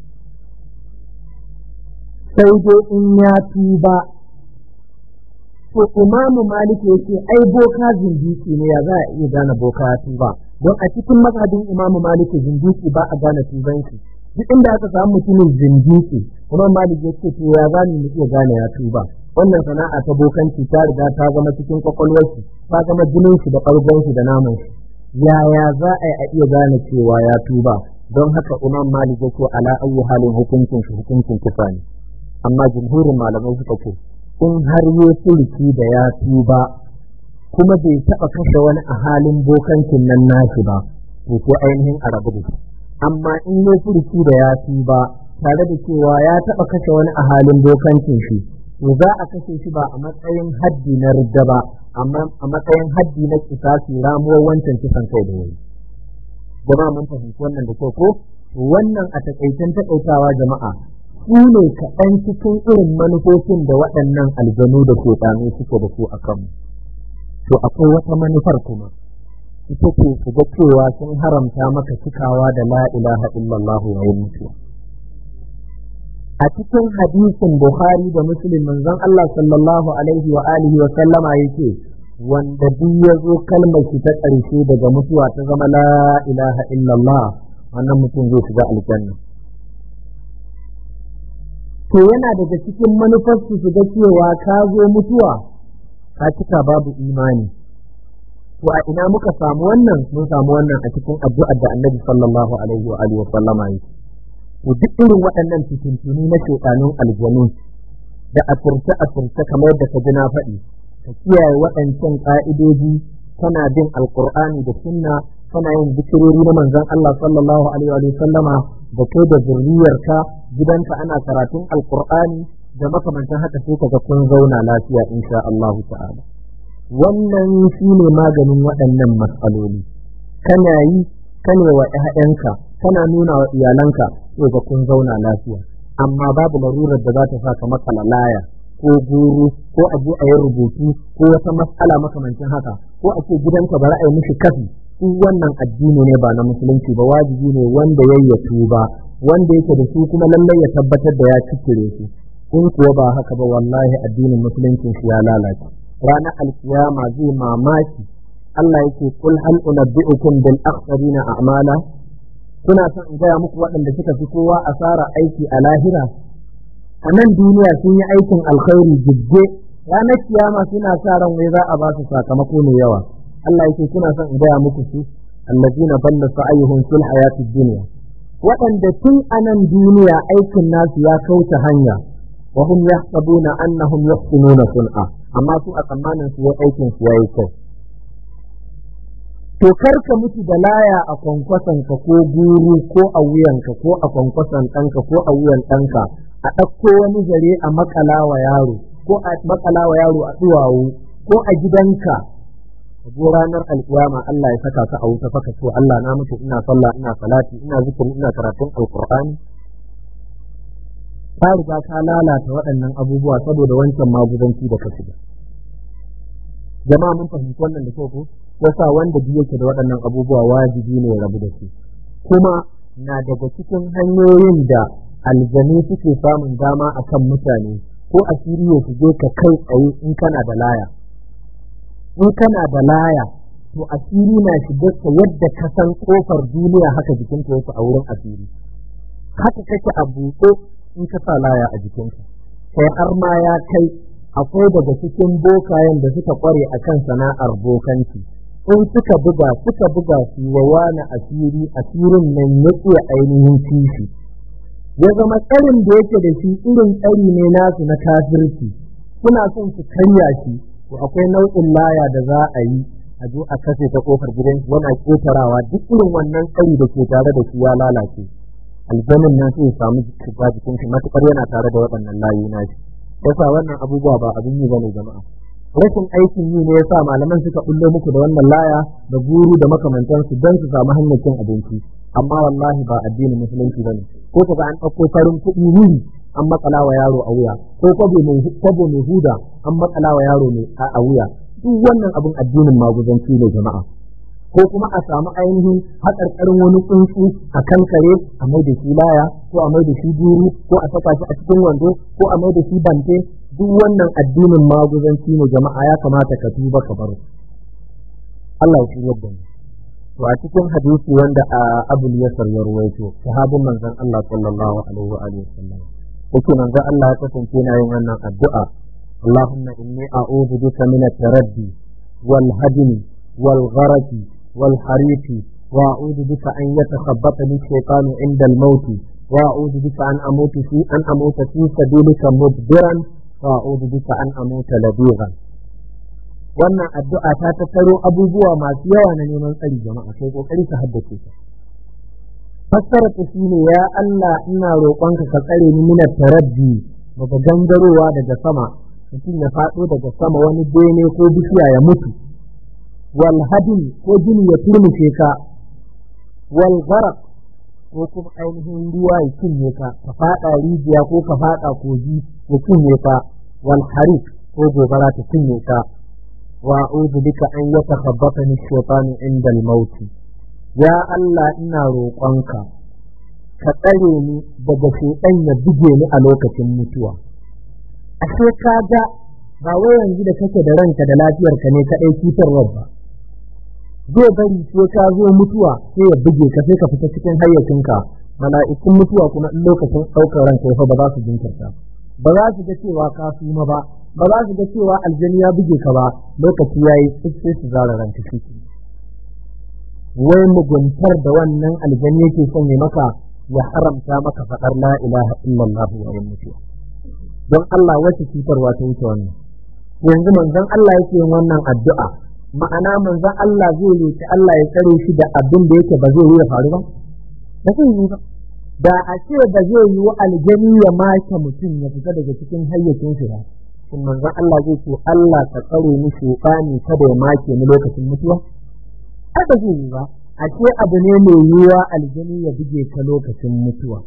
sai dai in ya tuba to imamu malik yake ai boka zindiki ne ya za a iya gane boka ya tuba don a cikin mazhabin imamu malik zindiki ba a gane tuban shi duk inda aka samu mutumin zindiki imam malik ya ce to ya za mu iya gane ya tuba wannan sana'a ta bokanci ta riga ta zama cikin kwakwalwar shi ta zama jinin shi da ɓargon shi da naman shi yaya za a yi a iya gane cewa ya tuba don haka imam malik ya ce ala ayyi halin hukuncin shi hukuncin kisa ne amma jumhurin malamai suka ce in har ya sulki da ya tuba kuma bai taɓa kashe wani a halin bokancin nan nashi ba to ko ainihin a rabu da shi amma in ya sulki da ya tuba tare da cewa ya taɓa kashe wani a halin bokancin shi to za a kashe shi ba a matsayin haddi na ridda ba amma a matsayin haddi na kisasi ramuwar wancan kisan kai da yayi jama'a mun fahimci wannan da kyau ko wannan a takaicen takaitawa jama'a su ne kaɗan cikin irin manufofin da waɗannan aljanu da shaiɗanu suke da su a kanmu to akwai wata manufar kuma ita ce su ga cewa sun haramta maka cikawa da la ilaha illallah wa mutuwa a cikin hadisin bukhari da muslim manzon Allah sallallahu alaihi wa alihi wa sallama yake wanda duk ya zo kalmar shi ta ƙarshe daga mutuwa ta zama la ilaha illallah wannan mutum zai shiga aljanna to yana daga cikin manufarsu su ga cewa ka zo mutuwa ka cika babu imani to a ina muka samu wannan mun samu wannan a cikin addu'ar da annabi sallallahu alaihi wa alihi wa sallama yake to duk irin waɗannan fitintuni na shekanun aljanu da asirce asirce kamar da ka ji na faɗi ka kiyaye waɗancan ƙa'idoji kana bin alƙur'ani da sunna kana yin zikirori na manzon Allah sallallahu alaihi wa sallama da kai da zurriyarka gidanka ana karatun alƙur'ani da makamantan haka sai kaga kun zauna lafiya insha Allah ta'ala wannan shine maganin waɗannan matsaloli kana yi kane wa ƴaƴanka kana nuna wa iyalanka sai ga kun zauna lafiya amma babu larurar da za ta sa ka makala laya ko guru ko a je a yi rubutu ko wata matsala makamancin haka ko a ce gidanka bari a yi mishi kafi su wannan addini ne ba na musulunci ba wajibi ne wanda ya yi tuba wanda yake da su kuma lallai ya tabbatar da ya cikire su in kuwa ba haka ba wallahi addinin musuluncin shi ya lalace ranar alkiyama zai mamaki Allah yake kul hal unabbi'ukum bil akhsarina a'mala kuna son in gaya muku waɗanda suka fi kowa asara aiki a lahira a nan duniya sun yi aikin alkhairi jibge ranar kiyama suna sa ran wai za a ba su sakamako mai yawa Allah yake kuna son in gaya muku su allazina balla sa'ayuhum fil hayatid dunya waɗanda tun a nan duniya aikin nasu ya kauce hanya wa hum yahsabuna annahum yahsinuna sun'a amma su a tsammanin su aikin su yayi kyau to kar ka mutu da laya a kwankwason ka ko guru ko a wuyanka ko a kwankwason ɗanka ko a wuyan ɗanka a ɗauko wani zare a makala wa yaro ko a makala wa yaro a duwawu ko a gidanka ko ranar alƙiyama Allah ya saka ka a wuta faka so Allah na mutu ina sallah ina salati ina zikiri ina karatun alqur'ani ka riga ka lalata waɗannan abubuwa saboda wancan magudanci da ka shiga jama'a mun fahimci wannan da kyau ko yasa wanda biyu yake da waɗannan abubuwa wajibi ne ya rabu da su kuma na daga cikin hanyoyin da aljanu suke samun dama akan mutane ko asiri ya shige ka kai tsaye in kana da laya in kana da laya to asiri na shige ka yadda ka san kofar duniya haka jikinka yake a wurin asiri haka kake a buɗe in ka sa laya a jikinka kai har ma ya kai akwai daga cikin bokayen da suka kware akan sana'ar bokanci in suka buga suka buga su wa wani asiri asirin nan ya iya ainihin kishi ya zama tsarin da yake da shi irin tsari ne nasu na kafirci suna son su karya shi to akwai nau'in laya da za a yi a zo a kashe ta kofar gidan shi yana ketarawa duk irin wannan tsari da ke tare da shi ya lalace aljanin nan sai ya samu shiga jikin shi matukar yana tare da waɗannan layu na shi yasa wannan abubuwa ba abin yi bane jama'a rashin aikin yi ne ya sa malaman suka bullo muku da wannan laya da guru da makamantansu don su samu hanyar cin abinci amma wallahi ba addinin musulunci bane ko kaga an ɗauko farin kuɗi wuri an matsala wa yaro a wuya ko kwabo mai kwabo mai huda an matsala wa yaro mai a wuya duk wannan abin addinin maguzanci ne jama'a ko kuma a samu ainihin haƙarƙarin wani tsuntsu a kan kare a mai da shi laya ko a mai da shi guru ko a saka shi a cikin wando ko a mai da shi bante duk wannan addinin maguzanci ne jama'a ya kamata ka tuba ka bar Allah ya shirya da mu to a cikin hadisi wanda a Abu Yasar ya ruwaito sahabin manzon Allah sallallahu alaihi wa alihi wasallam yake manzon Allah ya kasance yana yin wannan addu'a Allahumma inni a'udhu bika min at-taraddi wal hadmi wal gharati wal harifi wa a'udhu bika an yatakhabbatani ash-shaytanu 'inda al-maut wa a'udhu bika an amutu fi an amuta fi sabilika mudbiran وأعوذ بك أن أموت لبيغا wannan addu'a ta tattaro abubuwa masu yawa na neman tsari jama'a sai kokari ka haddace ta fassara ta shine ya Allah ina roƙonka ka tsare ni minar taraddi daga gangarowa daga sama mutum ya faɗo daga sama wani bene ko bishiya ya mutu wal hadin ko jini ya turmushe ka wal gharq ko kuma ainihin ruwa ya cinye ka ka faɗa rijiya ko ka faɗa kogi ya cinye ka wal harik ko gobara ta cinye ka wa a'udhu bika an yatakhabbatani shaytanu inda al-maut ya Allah ina roƙonka ka tsare ni daga shaytan ya buge ni a lokacin mutuwa ashe ka ga ba wai yanzu da kake da ranka da lafiyarka ne kaɗai cutarwa ba zai bari sai ka zo mutuwa sai ya buge ka sai ka fita cikin hayyacinka mala'ikun mutuwa kuma in lokacin ɗaukar ranka fa ba za su jinkirta ba za su ga cewa ka suma ba ba za su ga cewa aljani ya buge ka ba lokaci yayi sai su zara ranka shi wai muguntar da wannan aljani yake son ya maka ya haramta maka faɗar la ilaha illallah wa mutuwa don Allah wace cutarwa ta wuce wannan yanzu manzon Allah yake yin wannan addu'a ma'ana manzon Allah zai roki Allah ya tsare shi da abin da yake ba zai yi ya faru ba ba zai yi ba da a ce ba zai yi wa aljani ya make mutum ya fita daga cikin hayyacin shi ba shin manzon Allah zai ce Allah ka tsare ni shaytani kada ya make ni lokacin mutuwa ai ba zai yi ba a ce abu ne mai yiwuwa aljani ya buge ka lokacin mutuwa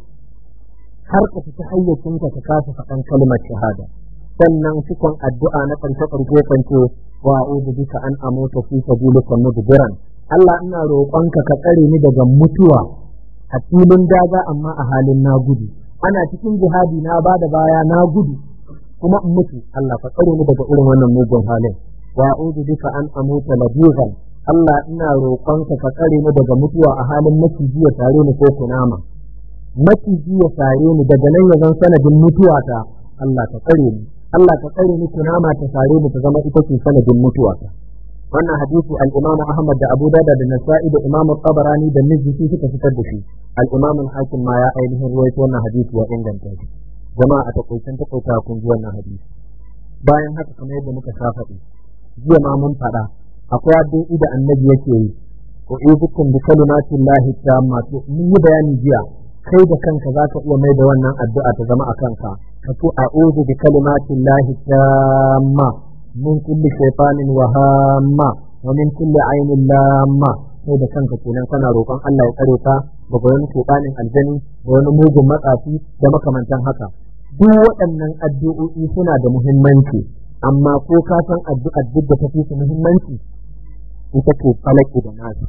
har ka fita hayyacinka ka kasa faɗan kalmar shahada sannan cikon addu'a na ƙarshe ƙarshe kance wa a'udhu bika an amuta fi sabilika mudbiran Allah ina roƙonka ka tsare ni daga mutuwa a filin daga amma a halin na gudu ana cikin jihadi na ba da baya na gudu kuma in mutu Allah ka tsare ni daga irin wannan mugun halin wa a'udhu bika an amuta labigan Allah ina roƙonka ka tsare ni daga mutuwa a halin maciji ya tare ni ko kunama maciji ya sare ni daga nan ya zan sanadin mutuwata Allah ka tsare ni Allah ka tsare ni kunama ta sare ni ta zama ita ce sanadin mutuwata wannan hadisi al-Imam Ahmad da Abu Dawud da Nasa'i da Imam Tabarani da Nizzi suka fitar da shi al-Imam al-Hakim ma ya ainihin ruwaito wannan hadisi ya inganta shi jama'a a takaitan takaita kun ji wannan hadisi bayan haka kamar yadda muka sha faɗi jiya ma mun faɗa akwai addu'o'i da annabi yake yi ko izukum bi kalimatillahi tamma to mun yi bayani jiya kai da kanka za ka iya mai da wannan addu'a ta zama a kanka ka ce a'udhu bi kalimatin lahi tamma min kulli shaytanin wa hamma wa min kulli ainin lamma kai da kanka kenan kana roƙon Allah ya tsare ka daga wani shaytanin aljani da wani mugun matsafi da makamantan haka duk waɗannan addu'o'i suna da muhimmanci amma ko ka san addu'ar duk da tafi su muhimmanci ita ce falaki da nasu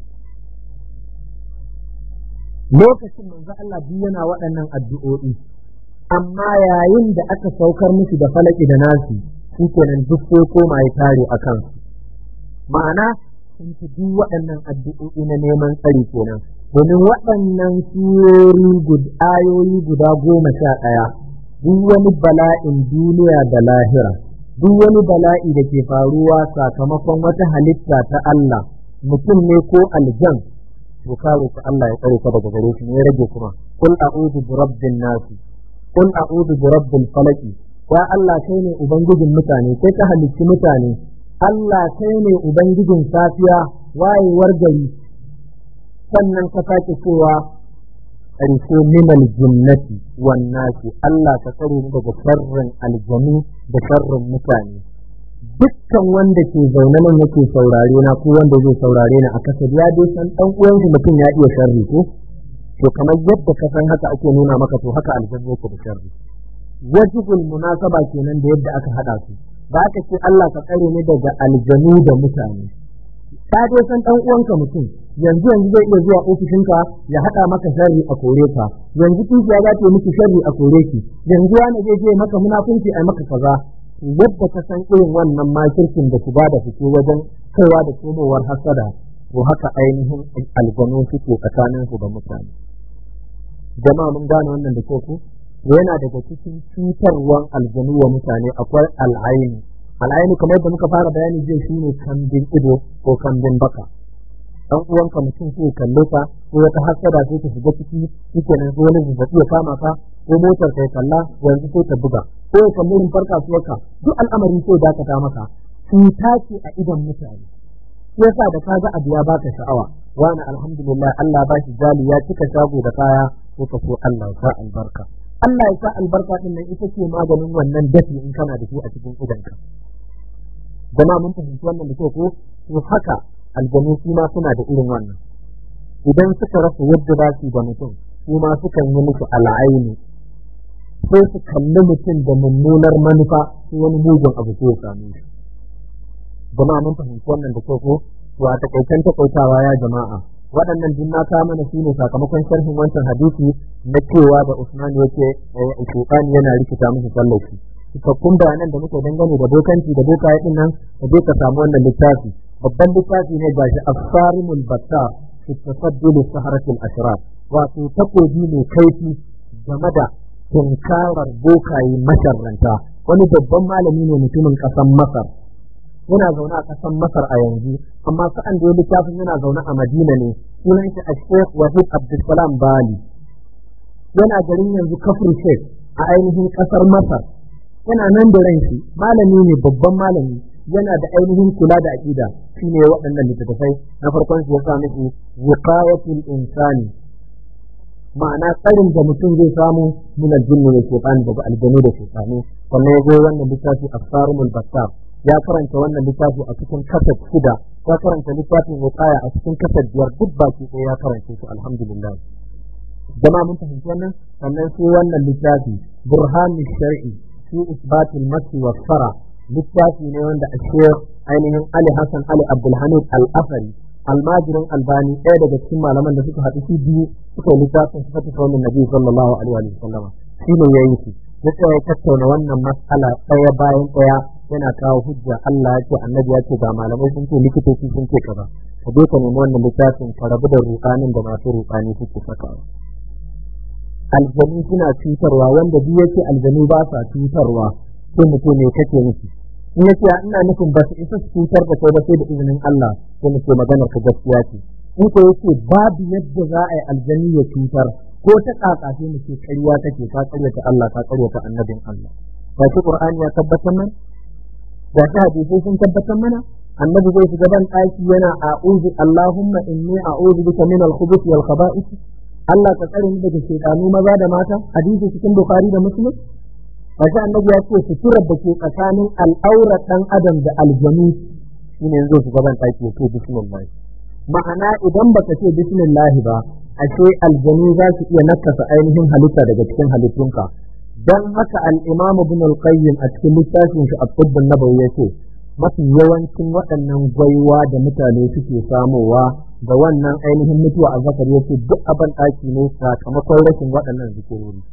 lokacin manzo Allah duk yana waɗannan addu'o'i amma yayin da aka saukar musu da falaki da nasi shi kenan duk sai koma ya tare a kansu ma'ana sun fi duk waɗannan addu'o'i na neman tsari kenan domin waɗannan surori ayoyi guda goma sha ɗaya duk wani bala'in duniya da lahira duk wani bala'i da ke faruwa sakamakon wata halitta ta Allah mutum ne ko aljan to ka roki Allah ya tsare ka daga gare shi ne ya rage kuma kul a'udhu bi rabbin nas kul a'udhu bi rabbil falaq ya Allah kai ne ubangijin mutane kai ka halicci mutane Allah kai ne ubangijin safiya wayewar gari sannan ka sake cewa ƙarshe minal jinnati wan nasi Allah ka tsare ni daga sharrin aljanu da sharrin mutane dukkan wanda ke zaune nan yake saurare na ko wanda zai saurare ni a kasar ya dai san dan uwansa mutum ya iya sharri ko to kamar yadda ka san haka ake nuna maka to haka aljanna yake da sharri wajibul munasaba kenan da yadda aka hada su ba ka ce Allah ka tsare ni daga aljanu da mutane ka dai san dan uwanka mutum yanzu yanzu zai iya zuwa ofishinka ya hada maka sharri a kore ka yanzu kishiya za ta yi miki sharri a kore ki yanzu wani zai je maka munafunci a maka kaza yadda ka san irin wannan makirkin da su ba da fito wajen kaiwa da komowar hasada to haka ainihin aljanu suke tsakanin su da mutane jama'a mun gane wannan da ku yana daga cikin cutarwan aljanu wa mutane akwai al'aini al'aini kamar yadda muka fara bayani zai shine kambin ido ko kambin baka dan uwanka mutum sai kalle ka ko wata hasada sai ta shiga ciki shike nan wani zazzabi ya kama ka ko motar kai kalla yanzu sai ta buga ko ya kalli rumfar kasuwarka duk al'amari sai dakata maka cuta ce a idon mutane shi yasa da kaga abu ya baka sha'awa wani alhamdulillah Allah ba shi jali ya cika shago da kaya ko ka so Allah ya sa albarka Allah ya sa albarka din nan ita ce maganin wannan dafi in kana da shi a cikin idonka jama'a mun fahimci wannan da ko to haka aljanu su ma suna da irin wannan idan suka rasa yadda za su da mutum su ma sukan yi musu al'aini sai su kalli mutum da mummunar manufa sai wani mugun abu sai ya same shi jama'a mun fahimci wannan da kyau ko to a takaicen takaitawa ya jama'a waɗannan duk na kawo mana shine sakamakon sharhin wancan hadisi na cewa da Usman yake Shaytan yana rikita musu sallaci cikakkun bayanan da muke dangane da bokanci da bokaye din nan ka je ka samu wannan littafi babban littafi ne gashi asarimul battar fi tasaddul saharatil ashrar wato takobi mai kaifi game da tunkarar bokaye masharranta wani babban malami ne mutumin ƙasar Masar yana zaune a ƙasar Masar a yanzu amma sa'an da ya littafin yana zaune a Madina ne sunan shi a Sheikh Wahid Abdulsalam Bali yana garin yanzu kafin Sheikh a ainihin ƙasar Masar yana nan da ran shi malami ne babban malami yana da ainihin kula da aƙida shine waɗannan littattafai na farkon su ya sa miki wiqayatul insani ma'ana tsarin da mutum zai samu min aljinni wa shaytan daga aljanu da shaytanu sannan ya zo wannan littafi asfarumul battar ya karanta wannan littafi a cikin kasar shida ya karanta littafin wiqaya a cikin kasar biyar duk baki ɗaya ya karanta su alhamdulillah jama'a mun fahimci wannan sannan sai wannan littafi burhanu shar'i fi isbatil masi wa fara littafi ne wanda a ainihin ali hassan ali abdulhamid al-afari almajirin albani ɗaya daga cikin malaman da suka haɗu su biyu suka yi littafin sifatu kaunin nabi sallallahu alaihi wa sallama shi ne ya yi su ya tsaya ya tattauna wannan matsala ɗaya bayan ɗaya yana kawo hujja Allah ya ce annabi ya ce ga malamai sun ce likitoci sun ce kaza ka je ka nemi wannan littafin ka rabu da ruƙanin da masu ruƙani suke sakawa aljanu suna cutarwa wanda duk yake aljanu ba sa cutarwa sai mutum ne kake nufi in yace ina nufin ba su isa su cutar da kai ba sai da izinin Allah sai mu ce maganar ka gaskiya ce in ko yace babu yadda za a yi aljani ya cutar ko ta kaka sai mu ce ƙarya kake ka ƙaryata Allah ka ƙaryata annabin Allah ba shi Qur'ani ya tabbatar mana da shi hadisi sun tabbatar mana annabi zai shiga ban ɗaki yana a'udhu Allahumma inni a'udhu bika min al-khubuthi wal khaba'ith Allah ka tsare ni daga shaytanu maza da mata hadisi cikin Bukhari da Muslim Kashi annabi ya ce suturar da ke tsakanin al'aura ɗan adam da aljanu shi ne yanzu su gaban ɗaki ya ce bismillah ma'ana idan baka ce bismillah ba ashe aljanu za su iya nakasa ainihin halitta daga cikin halittunka dan haka al-imam ibn al-qayyim a cikin littafin shi at-tibb an-nabawi yace mafi yawancin waɗannan gwaiwa da mutane suke samowa da wannan ainihin mutuwa a zakari yace duk abin ɗaki ne sakamakon rashin waɗannan zikirori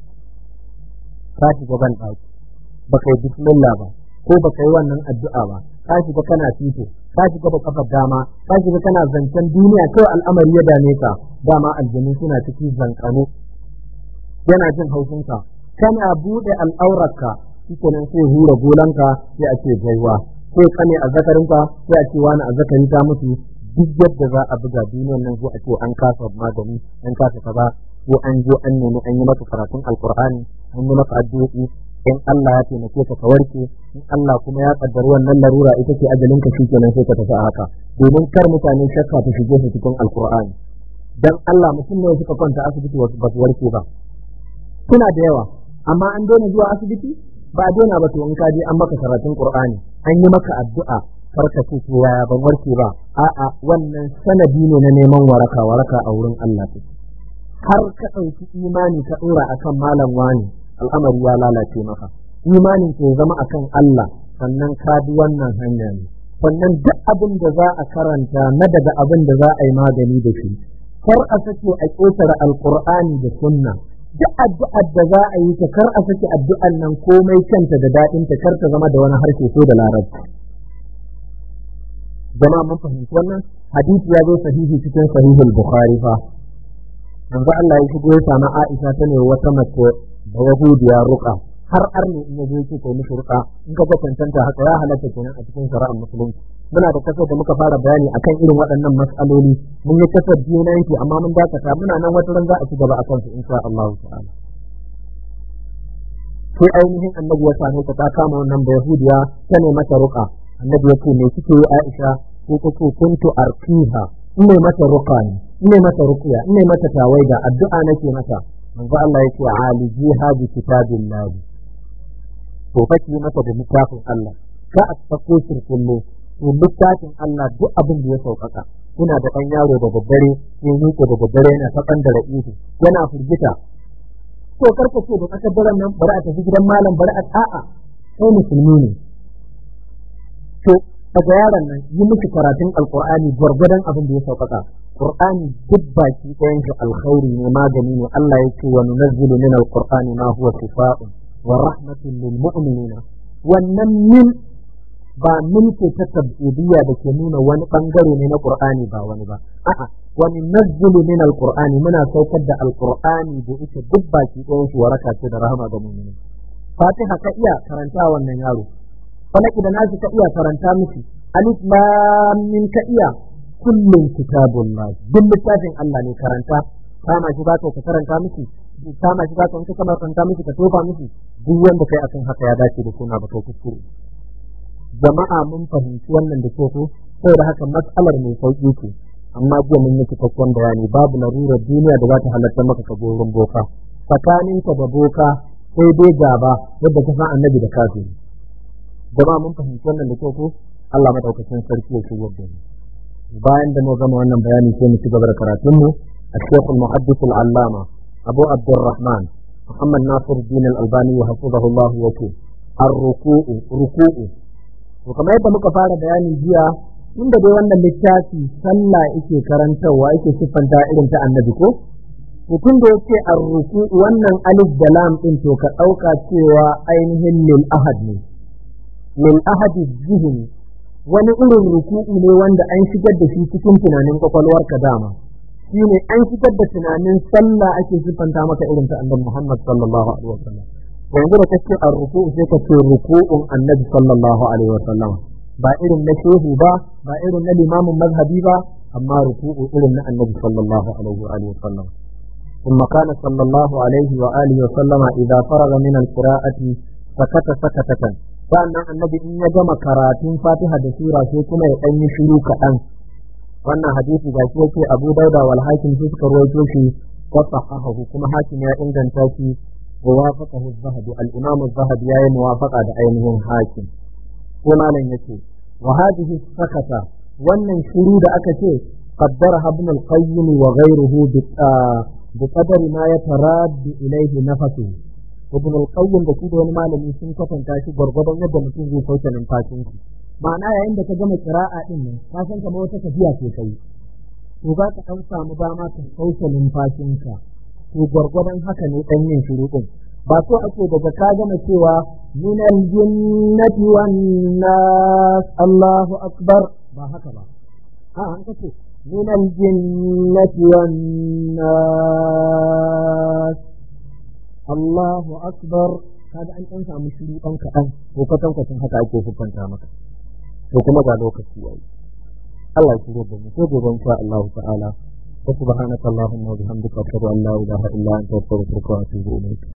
ka shiga ban ɗaki baka yi bismillah ba ko baka yi wannan addu'a ba ka shiga kana fito ka shiga da kafar dama ka shiga kana zancen duniya kawai al'amari ya dame ka dama aljanu suna ciki zankano yana jin haushinka kana buɗe al'aurarka shikenan sai hura golanka sai a ce gaiwa sai kane a zakarinka sai a ce wani a zakari ta mutu duk yadda za a buga duniyar nan sai a ce an kasa magani an kasa kaza ko an zo an nemi an yi maka karatun alkur'ani an yi maka addu'o'i in Allah ya taimake ka ka warke in Allah kuma ya kaddari wannan larura ita ce ajalin ka shikenan sai ka tafi a haka domin kar mutane shakka ta shige su cikin alkur'ani dan Allah mutum ne suka kwanta asibiti wasu ba su warke ba suna da yawa amma an daina zuwa asibiti ba a daina ba to in ka je an maka karatun qur'ani an yi maka addu'a farka ce ko yaya ban warke ba a'a wannan sanadi ne na neman waraka waraka a wurin Allah take har ka ɗauki imani ka ɗora akan malam wani al'amari ya lalace maka imanin ke zama akan Allah sannan ka bi wannan hanya ne sannan duk abin da za a karanta na daga abin da za a yi magani da shi kar a sake a ƙetare alƙur'ani da sunna duk addu'ar da za a yi ta kar a sake addu'ar nan komai kanta da daɗinta kar ta zama da wani harshe ko da larabci jama'a mun fahimci wannan hadisi ya zo sahihi cikin sahihul bukhari fa manzo Allah ya shigo ya samu Aisha ta ne wata mace da yahudiya ruqa har arne in yaje yake kai mishi ruqa in ka ga tantanta haka ya halatta kenan a cikin shari'ar musulunci muna da kasar da muka fara bayani akan irin waɗannan mas'aloli mun yi kasar biyu na yanki amma mun dakata muna nan wata ran za a ci gaba akan su insha Allah ta'ala sai ainihin annabi ya same ta ta kama wannan da yahudiya ta ne mata ruqa annabi ya ce me kike yi Aisha ko kake kuntu arkiha ina mata ruqa ne ina mata ruqya ina mata tawaida addu'a nake mata manzo Allah yake alijiha bi kitabillah to faki mata da littafin Allah ka a sako shirkullo to littafin Allah duk abin da ya sauƙaƙa kuna da ɗan yaro da daddare sai miƙe da daddare yana ta da ra'ihu yana firgita to karka ce da tsakar daren nan bari a tafi gidan malam bari a a'a kai musulmi ne to daga yaron nan yi miki karatun alqur'ani gwargwadon abin da ya sauƙaƙa qur'ani duk baki ɗayan shi alkhairi ne magani ne Allah yake wa nunazzilu min alqur'ani ma huwa shifaa'un wa rahmatun lil mu'minina wannan min ba min ce ta tabbidiyya da ke nuna wani bangare ne na qur'ani ba wani ba a'a wa nunazzilu min alqur'ani muna saukar da alqur'ani da ita duk baki ɗayan shi waraka ce da rahama ga mu'mini fatiha ka iya karanta wannan yaro falaki da nashi ka iya karanta miki alif lam min ka iya kullum kitabullah duk littafin Allah ne karanta kama shi baka ka karanta miki kama shi baka ka kama karanta miki ka tofa miki duk wanda kai akan haka ya dace da suna baka kuskure jama'a mun fahimci wannan da ko saboda haka matsalar mai sauki ce amma jiya mun yi cikakken bayani babu larurar duniya da za ta halatta maka ka gorin boka tsakaninka da boka sai dai gaba yadda ka san annabi da kafiri jama'a mun fahimci wannan da ko Allah madaukakin sarki ya shigar da mu bayan da mu gama wannan bayani sai mu ci gaba da karatun mu الشيخ المحدث العلامة أبو عبد الرحمن محمد ناصر الدين الألباني وحفظه الله وكيل الركوع ركوع وكما يبقى مكفارة بياني جيا inda dai wannan littafi sallah yake karantarwa yake siffanta irin ta annabi ko mutum da yake arruku wannan alif da lam din to ka ɗauka cewa ainihin lil ahad ne lil ahad zihni wani irin ruku'u ne wanda an shigar da shi cikin tunanin kwakwalwarka dama shi ne an shigar da tunanin sallah ake siffanta maka irin ta annabi Muhammad sallallahu alaihi wasallam yanzu da kace ar-ruku'u sai kace ruku'un annabi sallallahu alaihi wasallam ba irin na shehu ba ba irin na limamin mazhabi ba amma ruku'u irin na annabi sallallahu alaihi wa alihi wasallam ثم كان صلى الله عليه وآله وسلم إذا فرغ من القراءة سكت سكتة sannan annabi in ya gama karatun fatiha da sura sai kuma ya ɗan yi shiru kaɗan wannan hadisi ga shi yake abu dauda wal hakim su suka rawaito shi wa sahahahu kuma hakim ya inganta shi wa wafaqahu az-zahabi al-imam az-zahabi ya yi muwafaqa da ainihin hakim ko malam yace wa hadhihi sakata wannan shiru da aka ce qaddara ibn al-qayyim wa ghayruhu bi bi qadari ma yataraddu ilayhi nafsuhu ibn al-qayyim da shi da wani malami sun kwatanta shi gwargwadon yadda mutum zai sauke numfashin shi ma'ana yayin da ka gama kira'a din nan ka san kamar wata tafiya ce kai to za ka dan samu dama ka sauke numfashin ka to gwargwadon haka ne dan yin shiru din ba so ake daga ka gama cewa min al-jinnati wan nas Allahu akbar ba haka ba a an kace min al-jinnati wan nas Allahu akbar kaga an ɗan samu shiru ɗan kaɗan ko kwatan kwatan haka ake hukunta maka to kuma ga lokaci yayi Allah ya shirya da mu ko gobe insha Allah ta'ala wa subhanaka allahumma wa bihamdika ashhadu an la ilaha illa anta astaghfiruka wa atubu ilayk